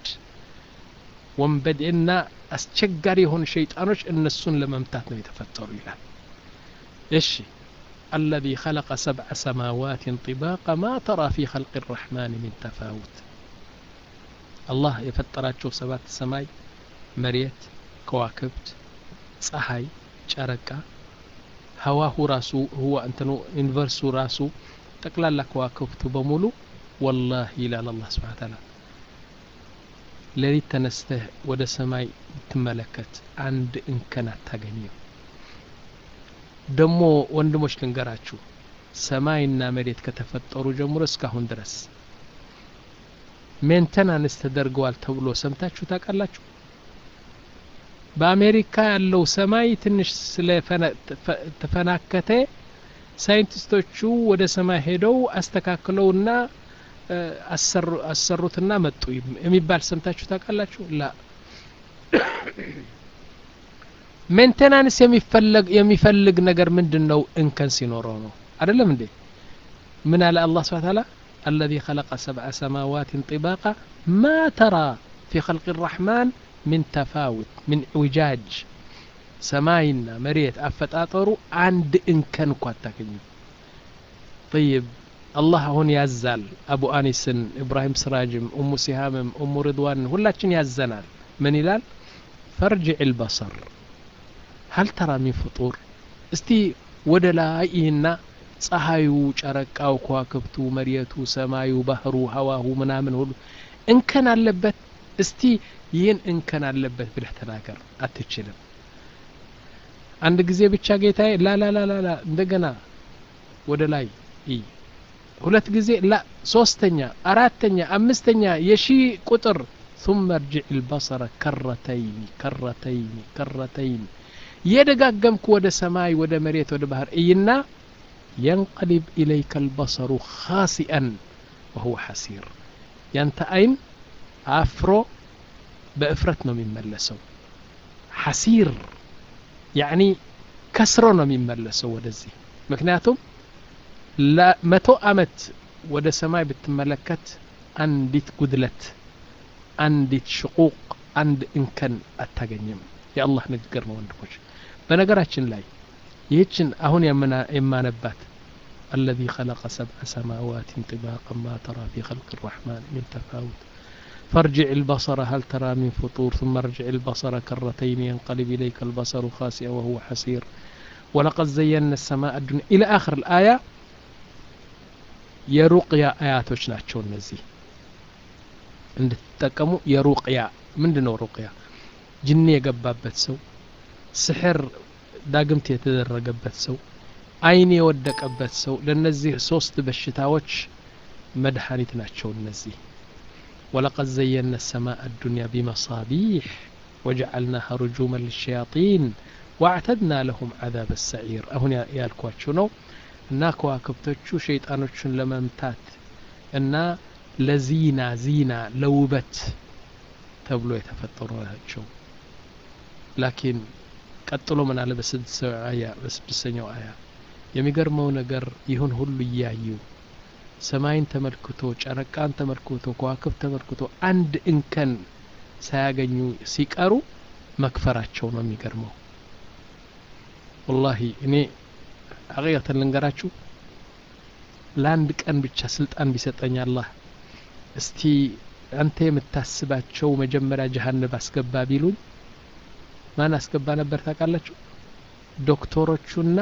ወንበዴና አስቸጋሪ የሆኑ ሸይጣኖች እነሱን ለመምታት ነው የተፈጠሩ ይላል እሺ الذي خلق سبع سماوات طباقا ما ترى في خلق الرحمن من تفاوت الله የፈጠራቸው ሰባት ሰማይ መሬት ከዋክብት ፀሐይ ጨረቃ ሀዋሁ ራሱ ህዋ እንትኑ ዩኒቨርሱ ራሱ ጠቅላላ ከዋክብቱ በሙሉ ወላሂ ይላል አላህ ስብሓን ታላ ሌሊት ተነስተህ ወደ ሰማይ ብትመለከት አንድ እንከን አታገኘው ደሞ ወንድሞች ልንገራችሁ ሰማይና መሬት ከተፈጠሩ ጀምሮ እስካሁን ድረስ ሜንተናንስ ተደርገዋል ተብሎ ሰምታችሁ ታውቃላችሁ በአሜሪካ ያለው ሰማይ ትንሽ ስለተፈናከተ ሳይንቲስቶቹ ወደ ሰማይ ሄደው አስተካክለውና አሰሩትና መጡ የሚባል ሰምታችሁ ታውቃላችሁ ላ ሜንቴናንስ የሚፈልግ ነገር ምንድን ነው እንከን ሲኖረው ነው አይደለም እንዴ ምን አለ አላህ ስብሐ ተዓላ الذي خلق سبع سماوات طباقا ما ترى في خلق الرحمن من تفاوت من اعوجاج ሰማይና መሬት አፈጣጠሩ አንድ እንከን እኳ አታገኙ طيب አላህ አሁን ያዛል አቡ አኒስን ኢብራሂም ስራጅም እሙ ሲሃምም እሙ ርድዋን ሁላችን ያዘናል ምን ይላል ፈርጅዕ ልበሰር ሀል ተራ ሚን ፍጡር እስቲ ወደ ላይ ይህና ፀሐዩ ጨረቃው ከዋክብቱ መሬቱ ሰማዩ ባህሩ ሀዋሁ ምናምን ሁሉ እንከን አለበት እስቲ ይህን እንከን አለበት ብለህ ተናገር አትችልም አንድ ጊዜ ብቻ ጌታዬ ላላላላላ እንደገና ወደ ላይ እይ ሁለት ጊዜ ላ ሶስተኛ አራተኛ አምስተኛ የሺ ቁጥር ثم ارجع البصر كرتين كرتين كرتين የደጋገምኩ ወደ ሰማይ ወደ መሬት ወደ ባህር እይና ينقلب إليك البصر خاسئا وهو حسير ያንተ አይን አፍሮ በእፍረት ነው የሚመለሰው ሐሲር ያኒ ከስሮ ነው የሚመለሰው ወደዚህ ምክንያቱም ለመቶ አመት ወደ ሰማይ ብትመለከት አንዲት ጉድለት አንዲት ሽቁቅ አንድ እንከን አታገኝም የአላህ ንግግር ነው ወንድሞች በነገራችን ላይ ይህችን አሁን የማነባት الذي خلق سبع سماوات طباقا ما ترى في خلق الرحمن من تفاوت فارجع البصر هل ترى من فطور ثم ارجع البصر كرتين ينقلب إليك البصر خاسئا وهو حسير ولقد زينا السماء الدنيا إلى آخر الآية የሩቅያ አያቶች ናቸው እነዚህ እንድትጠቀሙ የሩቅያ ምንድ ነው ሩቅያ ጅኒ የገባበት ሰው ስሕር ዳግምት የተደረገበት ሰው አይን የወደቀበት ሰው ለእነዚህ ሶስት በሽታዎች መድኃኒት ናቸው እነዚህ ولقد زينا السماء الدنيا بمصابيح وجعلناها رجوما للشياطين واعتدنا لهم عذاب السعير أهون يالكواتشو نو እና ከዋክብቶቹ ሸይጣኖቹን ለመምታት እና ለዚና ዚና ለውበት ተብሎ የተፈጠሩ ናቸው ላኪን ቀጥሎ ምን አለ በስድስተኛው አያ የሚገርመው ነገር ይሁን ሁሉ እያዩ ሰማይን ተመልክቶ ጨረቃን ተመልክቶ ከዋክብት ተመልክቶ አንድ እንከን ሳያገኙ ሲቀሩ መክፈራቸው ነው የሚገርመው ወላሂ እኔ ሐቂቀተን ልንገራችሁ ለአንድ ቀን ብቻ ስልጣን ቢሰጠኝ አላህ እስቲ አንተ የምታስባቸው መጀመሪያ ጀሀነብ አስገባ ቢሉኝ ማን አስገባ ነበር ታውቃላችሁ ዶክተሮቹና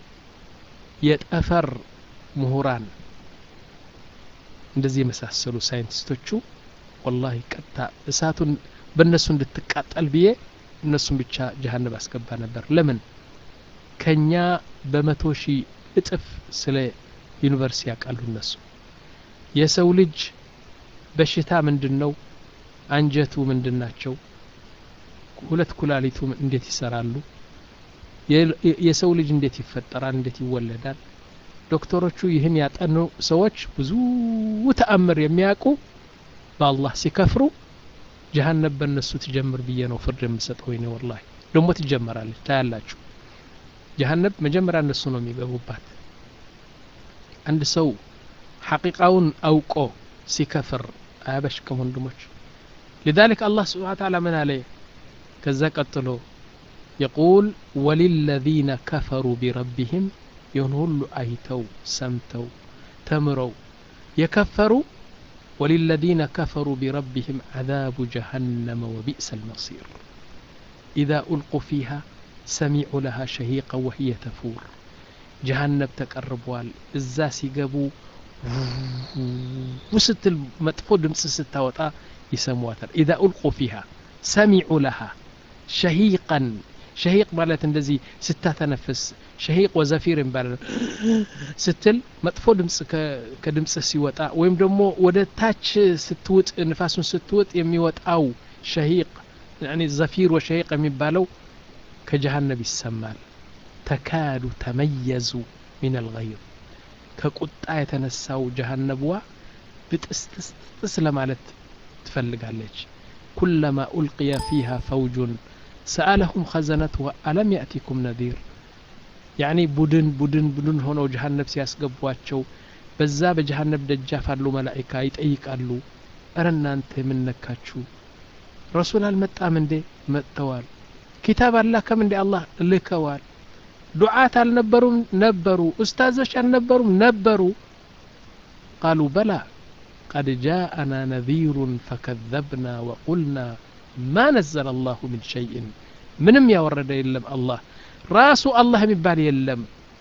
የጠፈር ምሁራን እንደዚህ የመሳሰሉ ሳይንቲስቶቹ ወላሂ ቀጥታ እሳቱን በእነሱ እንድትቃጠል ብዬ እነሱን ብቻ ጀሀነብ አስገባ ነበር ለምን ከኛ በመቶ ሺህ እጥፍ ስለ ዩኒቨርሲቲ ያውቃሉ እነሱ የሰው ልጅ በሽታ ምንድን ነው አንጀቱ ምንድን ናቸው ሁለት ኩላሊቱ እንዴት ይሰራሉ የሰው ልጅ እንዴት ይፈጠራል እንዴት ይወለዳል ዶክተሮቹ ይህን ያጠኑ ሰዎች ብዙ ተአምር የሚያውቁ በአላህ ሲከፍሩ ጀሀነብ በእነሱ ትጀምር ብዬ ነው ፍርድ የምሰጠው ወይኔ ወላሂ ደግሞ ትጀመራለች ታያላችሁ ጀሀነብ መጀመሪያ እነሱ ነው የሚገቡባት አንድ ሰው ሐቂቃውን አውቆ ሲከፍር አያበሽቅም ወንድሞች لذلك الله سبحانه وتعالى من عليه كذا قتلو يقول وللذين كفروا بربهم ينهل أيتو سمتو تمروا يكفروا وللذين كفروا بربهم عذاب جهنم وبئس المصير إذا ألقوا فيها سمعوا لها شهيقا وهي تفور جهنم تقربوال إزا سيقبوا وستل مطفو دمس ستاوطا يسمواتر إذا ألقوا فيها سمعوا لها شهيقا شهيق ማለት እንደዚህ ስታተነፍስ ሸሂቅ ወዘፊር ይባላል ስትል መጥፎ ድምፅ ከድምፅ ሲወጣ ወይም ደግሞ ወደ ታች ስትውጥ ንፋሱን ስትውጥ የሚወጣው ሸሂቅ ዘፊር ወሸሂቅ የሚባለው ከጀሃነብ ይሰማል ተካዱ ተመየዙ ሚን አልገይር ከቁጣ የተነሳው ጀሃነብዋ ብጥስጥስጥስ ለማለት ትፈልጋለች ኩለማ ኡልቅየ ፊሃ ፈውጁን ሰአለሁም ኸዘነትዋ አለም ያእቲኩም ነዚር ያኒ ቡድን ቡድን ቡድን ሆነው ጀሃነብ ሲያስገቧቸው በዛ በጀሃነብ ደጃፍ አሉ መላኢካ ይጠይቃሉ እረ እናንተ የምነካችሁ ረሱል አልመጣም እንዴ መጥተዋል ኪታብ አላከም እንዴ አላህ ልከዋል ዱዓት አልነበሩም ነበሩ ኡስታዞች አልነበሩም ነበሩ ቃሉ በላ قد جاءنا نذير فكذبنا وقلنا ما نزل الله من شيء ምንም ያወረደ የለም አላህ ራሱ አላህ የሚባል የለም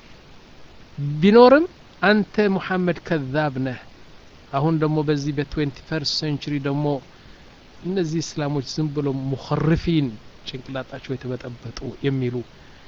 ቢኖርም አንተ ሙሐመድ ከዛብ ነህ አሁን ደግሞ በዚህ በትዌንቲ ፈርስት ሴንቹሪ ደግሞ እነዚህ እስላሞች ዝም ብሎ ሙኸርፊን ጭንቅላጣቸው የተበጠበጡ የሚሉ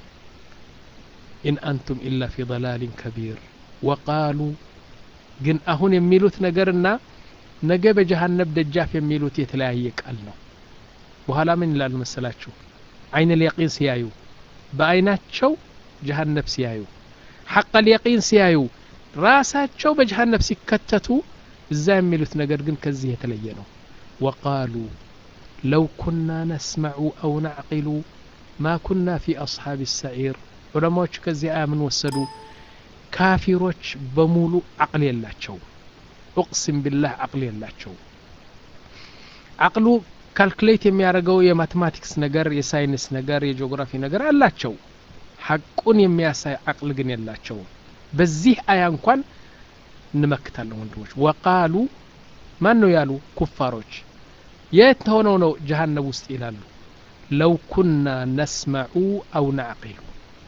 ኢን አንቱም ኢላ ፊ ضላሊን ከቢር ወቃሉ ግን አሁን የሚሉት ነገርና ነገ በጀሃነብ ደጃፍ የሚሉት የተለያየ ቃል ነው በኋላ ምን ይላሉ መሰላችሁ አይን ልየቂን ሲያዩ በአይናቸው ጀሃነብ ሲያዩ ሐቅ ልየቂን ሲያዩ ራሳቸው በጀሃነብ ሲከተቱ እዛ የሚሉት ነገር ግን ከዚህ የተለየ ነው ወቃሉ ለው ኩና ነስመዑ አው ናዕቂሉ ማ ኩና ፊ አስሓብ ሰዒር ዑለማዎች ከዚህ አያ ምን ወሰዱ ካፊሮች በሙሉ አቅል የላቸው ኡቅሲም ቢላህ አቅል የላቸው አቅሉ ካልኩሌት የሚያደርገው የማቴማቲክስ ነገር የሳይንስ ነገር የጂኦግራፊ ነገር አላቸው ሐቁን የሚያሳይ አቅል ግን የላቸው በዚህ አያ እንኳን እንመክታለን ወንድሞች ወቃሉ ማን ነው ያሉ ኩፋሮች የት ሆነው ነው ጀሃነብ ውስጥ ይላሉ ለው ኩና ነስመዑ አው ናዕቂሉ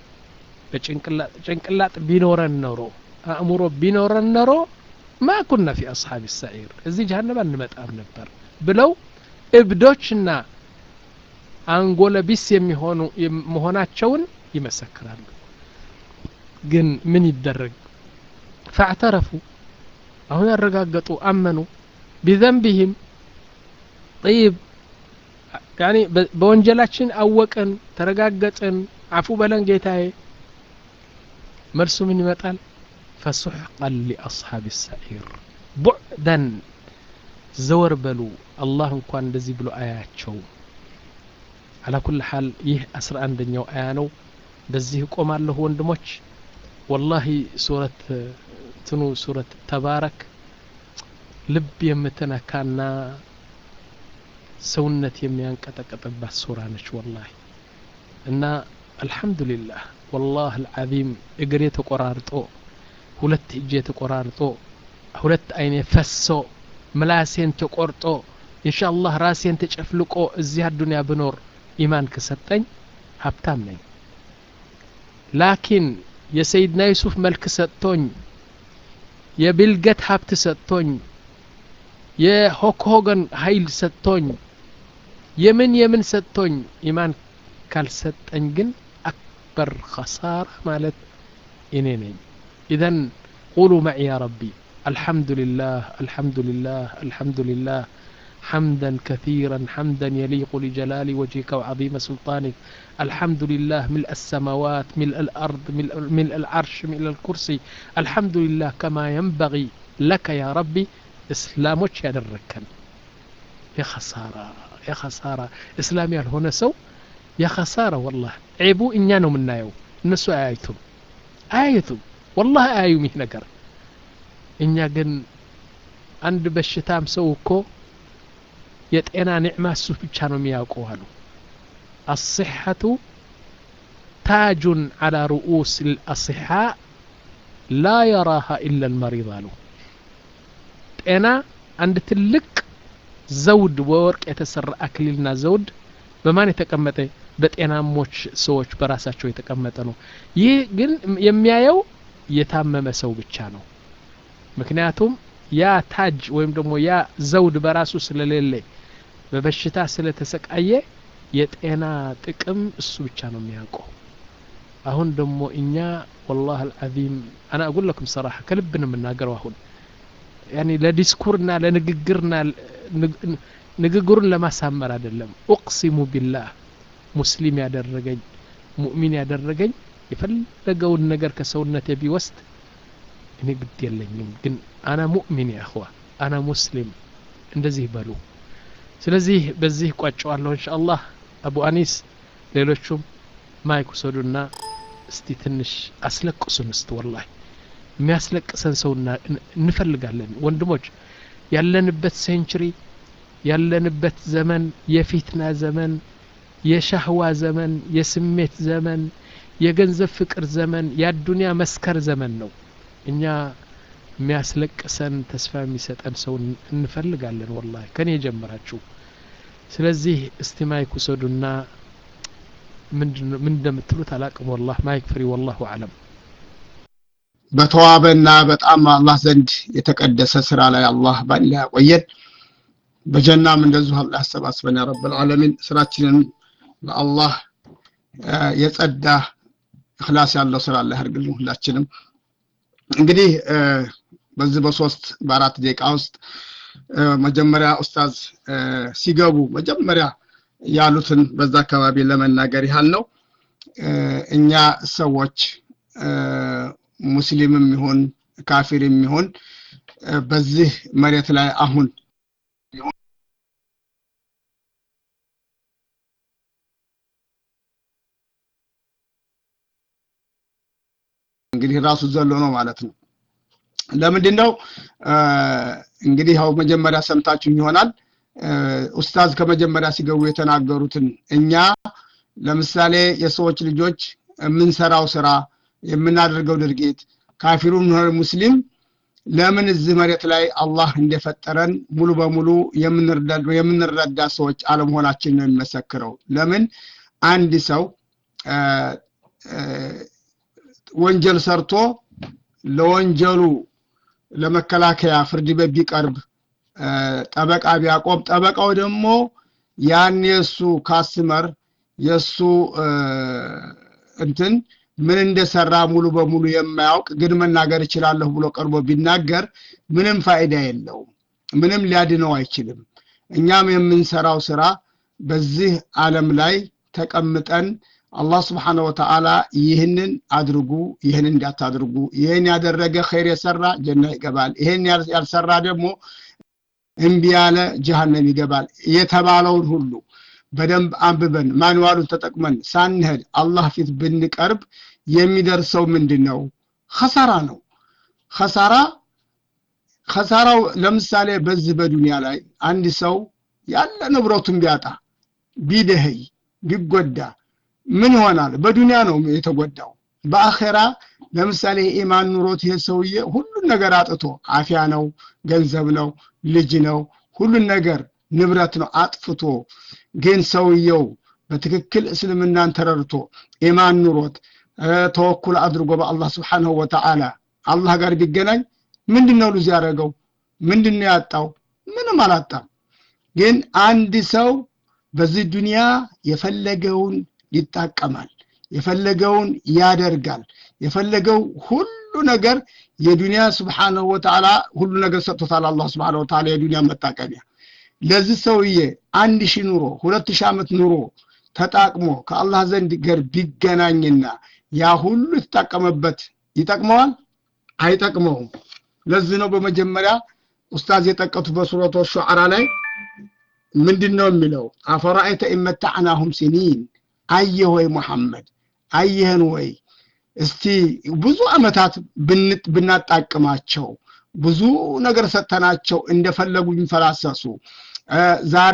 በጭንቅላጥ ቢኖረን ኖሮ አእምሮ ቢኖረን ኖሮ ማ ኩና ፊ አስሓብ ሰዒር እዚህ ጀሃነብ አንመጣም ነበር ብለው እብዶችና አንጎለ ቢስ የሚሆኑ መሆናቸውን ይመሰክራሉ ግን ምን ይደረግ ፈዕተረፉ አሁን ያረጋገጡ አመኑ ቢዘንቢህም ጠይብ ያኒ በወንጀላችን አወቅን ተረጋገጥን አፉ በለን ጌታዬ መልሱ ምን ይመጣል ፈሱሕቀን ሊአስሓብ ሰዒር ቡዕደን ዘወር በሉ አላህ እንኳን እንደዚህ ብሎ አያቸው አላ ኩል ሓል ይህ አስራ አንደኛው አያ ነው በዚህ እቆማለሁ ወንድሞች ወላሂ ሱረት ትኑ ሱረት ተባረክ ልብ የምትነካና ሰውነት የሚያንቀጠቀጥባት ሱራ ነች ወላሂ እና አልሐምዱሊላህ ወላህ አልዓዚም እግሬ ተቆራርጦ ሁለት እጄ ተቆራርጦ ሁለት አይኔ ፈሶ ምላሴን ተቆርጦ ኢንሻአላህ ራሴን ተጨፍልቆ እዚህ አዱንያ ብኖር ኢማን ከሰጠኝ ሀብታም ነኝ ላኪን የሰይድና ዩሱፍ መልክ ሰጥቶኝ የብልገት ሀብት ሰጥቶኝ የሆክሆገን ኃይል ሰጥቶኝ የምን የምን ሰጥቶኝ ኢማን ካልሰጠኝ ግን አክበር ኸሳራ ማለት እኔ ነኝ ኢዘን ቁሉ መዕ ያ ረቢ الحمد لله الحمد لله الحمد لله حمدا كثيرا حمدا يليق لجلال وجهك وعظيم سلطانك الحمد لله ملء السماوات ملء الأرض ملء, ملء العرش ملء الكرسي الحمد لله كما ينبغي لك يا ربي إسلامك يا دركن يا خسارة يا خسارة إسلامي هنا سو يا خسارة والله عيبو إنيانو منا يو النسو آيتم آيتم والله آيو ميه نقر እኛ ግን አንድ በሽታም ሰው እኮ የጤና ኒዕማ እሱ ብቻ ነው የሚያውቀው አሉ አስሐቱ ታጁን አላ ሩኡስ ልአስሓ ላ የራሃ ኢላ ልመሪድ አሉ ጤና አንድ ትልቅ ዘውድ በወርቅ የተሰራ አክሊልና ዘውድ በማን የተቀመጠ በጤናሞች ሰዎች በራሳቸው የተቀመጠ ነው ይህ ግን የሚያየው የታመመ ሰው ብቻ ነው ምክንያቱም ያ ታጅ ወይም ደግሞ ያ ዘውድ በራሱ ስለሌለ በበሽታ ስለተሰቃየ የጤና ጥቅም እሱ ብቻ ነው የሚያውቀው አሁን ደግሞ እኛ ወላህ አልዓዚም አና አቁል ለኩም ሰራሐ ከልብ ነው የምናገረው አሁን ያኒ ለዲስኩርና ለንግግርና ንግግሩን ለማሳመር አይደለም ኡቅሲሙ ቢላህ ሙስሊም ያደረገኝ ሙእሚን ያደረገኝ የፈለገውን ነገር ከሰውነቴ ቢወስድ እኔ ግድ የለኝም ግን አና ሙእሚን ያኸዋ አና ሙስሊም እንደዚህ በሉ ስለዚህ በዚህ ቋጨዋለሁ እንሻ አላህ አቡ አኒስ ሌሎቹም ማይክ ውሰዱና እስቲ ትንሽ አስለቅሱን እስቲ ወላሂ የሚያስለቅሰን ሰው እንፈልጋለን ወንድሞች ያለንበት ሴንችሪ ያለንበት ዘመን የፊትና ዘመን የሻህዋ ዘመን የስሜት ዘመን የገንዘብ ፍቅር ዘመን የአዱንያ መስከር ዘመን ነው እኛ የሚያስለቅሰን ተስፋ የሚሰጠን ሰው እንፈልጋለን ወላሂ ከኔ የጀመራችሁ ስለዚህ እስቲ ማይክ ውሰዱና ምን እንደምትሉት አላቅም ወላህ ማይክ ፍሪ ወላሁ አለም በተዋበና በጣም አላህ ዘንድ የተቀደሰ ስራ ላይ አላህ ባላ ያቆየን በጀናም እንደዚሁ አላህ ያሰባስበን ያ ረብ ልዓለሚን ስራችንን ለአላህ የጸዳ እክላስ ያለው ስራ አላህ ያርግልን ሁላችንም እንግዲህ በዚህ በሶስት በአራት ደቂቃ ውስጥ መጀመሪያ ኡስታዝ ሲገቡ መጀመሪያ ያሉትን በዛ አካባቢ ለመናገር ያህል ነው እኛ ሰዎች ሙስሊምም ይሁን ካፊርም ይሁን በዚህ መሬት ላይ አሁን እንግዲህ ራሱ ዘሎ ነው ማለት ነው ለምንድን ነው እንግዲህ ያው መጀመሪያ ሰምታችሁ ይሆናል ኡስታዝ ከመጀመሪያ ሲገቡ የተናገሩትን እኛ ለምሳሌ የሰዎች ልጆች የምንሰራው ስራ የምናደርገው ድርጊት ካፊሩም ሆነ ሙስሊም ለምን እዚህ መሬት ላይ አላህ እንደፈጠረን ሙሉ በሙሉ የምንረዳ ሰዎች አለመሆናችን ነው የሚመሰክረው ለምን አንድ ሰው ወንጀል ሰርቶ ለወንጀሉ ለመከላከያ ፍርድ ቤት ቢቀርብ ጠበቃ ቢያቆም ጠበቃው ደግሞ ያን የእሱ ካስመር የእሱ እንትን ምን እንደሰራ ሙሉ በሙሉ የማያውቅ ግን መናገር እችላለሁ ብሎ ቀርቦ ቢናገር ምንም ፋይዳ የለውም ምንም ሊያድነው አይችልም እኛም የምንሰራው ስራ በዚህ ዓለም ላይ ተቀምጠን አላህ ስብሓነ ወተዓላ ይህንን አድርጉ ይህን እንዳታድርጉ ይህን ያደረገ ኸይር የሰራ ጀና ይገባል ይህን ያልሰራ ደግሞ እምቢ ያለ ጀሃነም ይገባል የተባለውን ሁሉ በደንብ አንብበን ማንዋሉን ተጠቅመን ሳንሄድ አላህ ፊት ብንቀርብ የሚደርሰው ምንድን ነው ኸሳራ ነው ኸሳራ ኸሳራው ለምሳሌ በዚህ በዱንያ ላይ አንድ ሰው ያለ ንብረቱን ቢያጣ ቢደህይ ቢጎዳ ምን ይሆናል? በዱንያ ነው የተጎዳው። በአኼራ ለምሳሌ የኢማን ኑሮት ይሄ ሰውዬ ሁሉን ነገር አጥቶ አፊያ ነው፣ ገንዘብ ነው፣ ልጅ ነው፣ ሁሉን ነገር ንብረት ነው አጥፍቶ ግን ሰውየው በትክክል እስልምናን ተረድቶ ኢማን ኑሮት ተወኩል አድርጎ በአላህ ስብሓንሁ ወተዓላ አላህ ጋር ቢገናኝ ምንድን ነው ሉዝ ያደረገው? ምንድን ነው ያጣው? ምንም አላጣም። ግን አንድ ሰው በዚህ ዱንያ የፈለገውን ይጣቀማል፣ የፈለገውን ያደርጋል፣ የፈለገው ሁሉ ነገር የዱንያ ስብሓንሁ ወተዓላ ሁሉ ነገር ሰጥቶታል። አላህ ስብሓንሁ ወተዓላ የዱንያ መጣቀሚያ ለዚህ ሰውዬ አንድ ሺህ ኑሮ ሁለት ሺህ ዓመት ኑሮ ተጣቅሞ ከአላህ ዘንድ ገር ቢገናኝና ያ ሁሉ የተጣቀመበት ይጠቅመዋል? አይጠቅመውም። ለዚህ ነው በመጀመሪያ ኡስታዝ የጠቀቱት በሱረቱ ሹዓራ ላይ ምንድን ነው የሚለው? አፈራአይተ ኢመታዕናሁም ሲኒን አየህ ወይ ሙሐመድ አየህን ወይ እስቲ ብዙ ዓመታት ብናጣቅማቸው ብዙ ነገር ሰጥተናቸው እንደፈለጉ የሚፈላሰሱ ዛሬ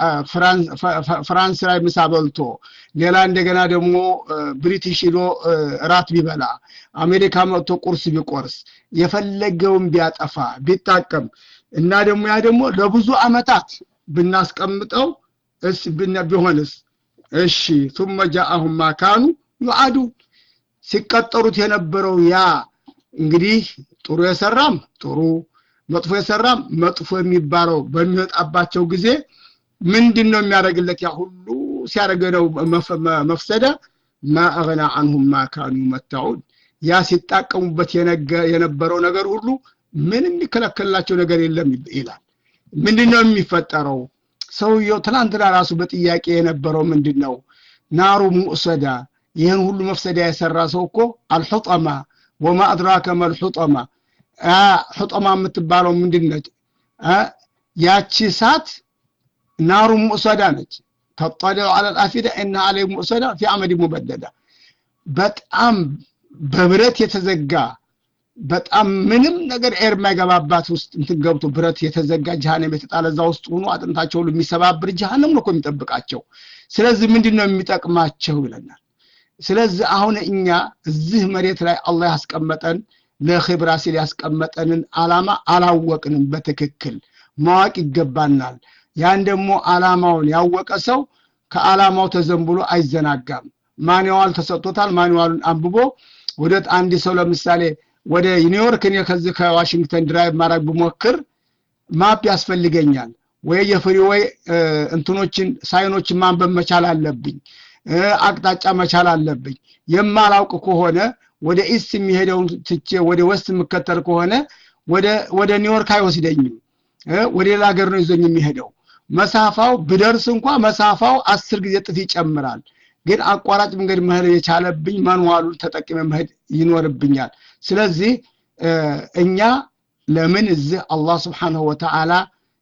ፍራንስ ላይ ምሳ በልቶ ሌላ እንደገና ደግሞ ብሪቲሽ ሂዶ እራት ቢበላ አሜሪካ መጥቶ ቁርስ ቢቆርስ የፈለገውን ቢያጠፋ ቢጣቀም እና ደግሞ ያ ደግሞ ለብዙ ዓመታት ብናስቀምጠው እስ ቢሆንስ እሺ ثم جاءهم ما كانوا يعادون ሲቀጠሩት የነበረው ያ እንግዲህ ጥሩ የሰራም ጥሩ መጥፎ የሰራም መጥፎ የሚባለው በሚወጣባቸው ጊዜ ምንድን ነው የሚያደርግለት? ያ ሁሉ ሲያደርገው መፍሰደ ማ አግና አንሁም ማ ካኑ መታዑን ያ ሲጣቀሙበት የነበረው ነገር ሁሉ ምንም የሚከለከልላቸው ነገር የለም ይላል። ምንድን ነው የሚፈጠረው? ሰውየው ትናንትና ራሱ በጥያቄ የነበረው ምንድን ነው? ናሩ ሙእሰዳ ይህን ሁሉ መፍሰዳ የሰራ ሰው እኮ አልሑጠማ ወማ አድራከ መልሑጠማ ሑጠማ የምትባለው ምንድን ነች? ያቺ እሳት ናሩ ሙእሰዳ ነች። ተጠሊዑ ዐለ ልአፊዳ እና አለይ ሙእሰዳ ፊ አመድ ሙበደዳ በጣም በብረት የተዘጋ በጣም ምንም ነገር ኤር የማይገባባት ውስጥ እንትን ገብቶ ብረት የተዘጋ ጀሃነም የተጣለ እዛ ውስጥ ሆኖ አጥንታቸው ሁሉ የሚሰባብር ጀሃነም ነው እኮ የሚጠብቃቸው። ስለዚህ ምንድን ነው የሚጠቅማቸው ይለናል። ስለዚህ አሁን እኛ እዚህ መሬት ላይ አላህ ያስቀመጠን ለኽብራ ሲል ያስቀመጠንን አላማ አላወቅንም። በትክክል ማወቅ ይገባናል። ያን ደግሞ አላማውን ያወቀ ሰው ከአላማው ተዘንብሎ አይዘናጋም። ማንዋል ተሰጥቶታል። ማንዋሉን አንብቦ ወደ አንድ ሰው ለምሳሌ ወደ ኒውዮርክ እኔ ከዚህ ከዋሽንግተን ድራይቭ ማድረግ ብሞክር ማፕ ያስፈልገኛል ወይ የፍሪዌይ እንትኖችን ሳይኖችን ማንበብ መቻል አለብኝ። አቅጣጫ መቻል አለብኝ። የማላውቅ ከሆነ ወደ ኢስት የሚሄደውን ትቼ ወደ ወስት የምከተል ከሆነ ወደ ኒውዮርክ አይወስደኝም። ወደ ሌላ ሀገር ነው ይዞኝ የሚሄደው። መሳፋው ብደርስ እንኳ መሳፋው አስር ጊዜ እጥፍ ይጨምራል። ግን አቋራጭ መንገድ መሄድ የቻለብኝ ማንዋሉን ተጠቅሜ መሄድ ይኖርብኛል። ስለዚህ እኛ ለምን እዚህ አላህ ስብሓንሁ ወተዓላ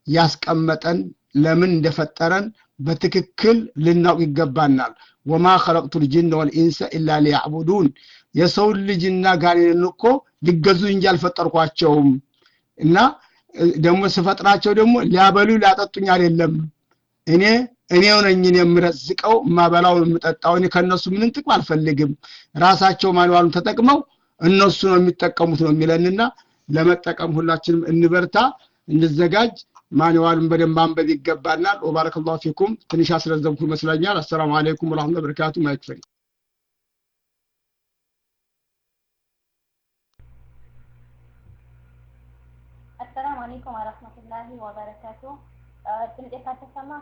ያስቀመጠን ለምን እንደፈጠረን በትክክል ልናውቅ ይገባናል። ወማ ኸለቅቱ ልጅነ ወልኢንሰ ኢላ ሊያዕቡዱን የሰውን ልጅና ጋኔንን እኮ ሊገዙ እንጂ አልፈጠርኳቸውም እና ደግሞ ስፈጥራቸው ደግሞ ሊያበሉ ሊያጠጡኝ አይደለም። እኔ እኔው ነኝ የምረዝቀው የማበላው የምጠጣው። እኔ ከእነሱ ምንም ጥቅም አልፈልግም። ራሳቸው ማንዋሉን ተጠቅመው እነሱ ነው የሚጠቀሙት ነው የሚለንና ለመጠቀም ሁላችንም እንበርታ፣ እንዘጋጅ። ማንዋሉን በደንብ ማንበብ ይገባናል። ወባረከላሁ ፊኩም። ትንሽ አስረዘምኩ ይመስለኛል። አሰላሙ አለይኩም ወራህመቱላሂ ወበረካቱ። ማይክፈል አሰላሙ አለይኩም ወረህመቱላሂ ወበረካቱ። ድምጤ ካልተሰማ